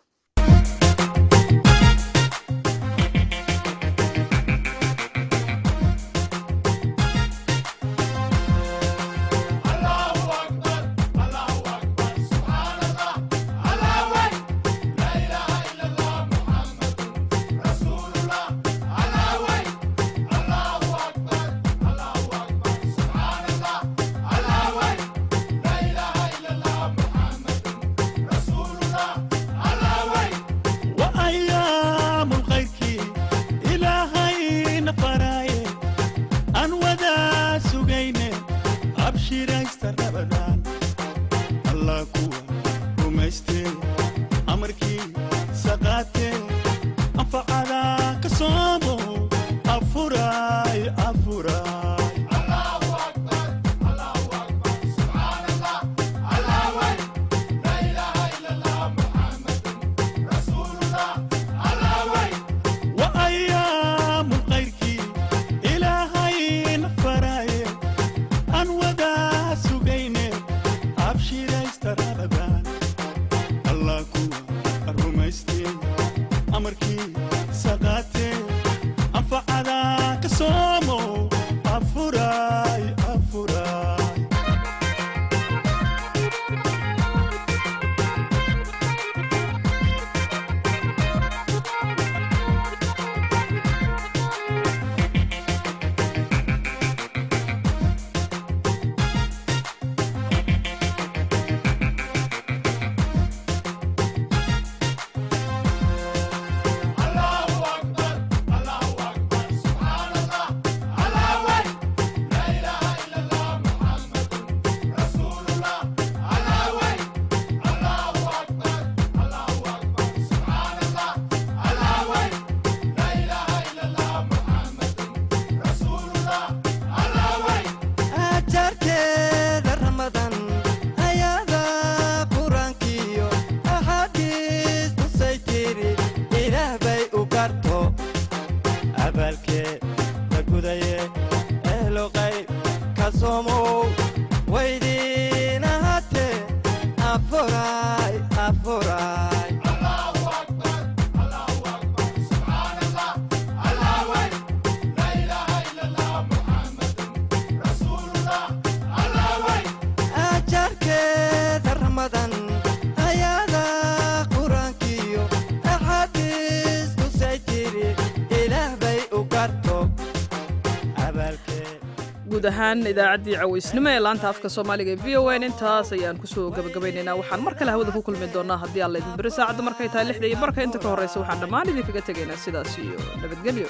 guud ahaan idaacaddii cawaysnimo ee laanta afka soomaaliga ee v o n intaas ayaan kusoo gabagabaynaynaa waxaan mar kale hawada ku kulmi doonaa haddii aan laydin beri saacadda markay tahay lixda iyo barka inta ka horreysa waxaan dhammaan idinkaga tegaynaa sidaas iyo nabadgelyo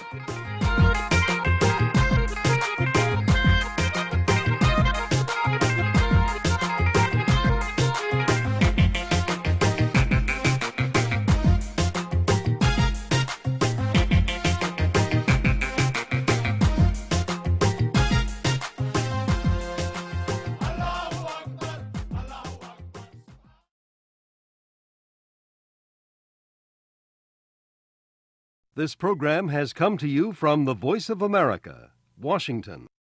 This program has come to you from the Voice of America, Washington.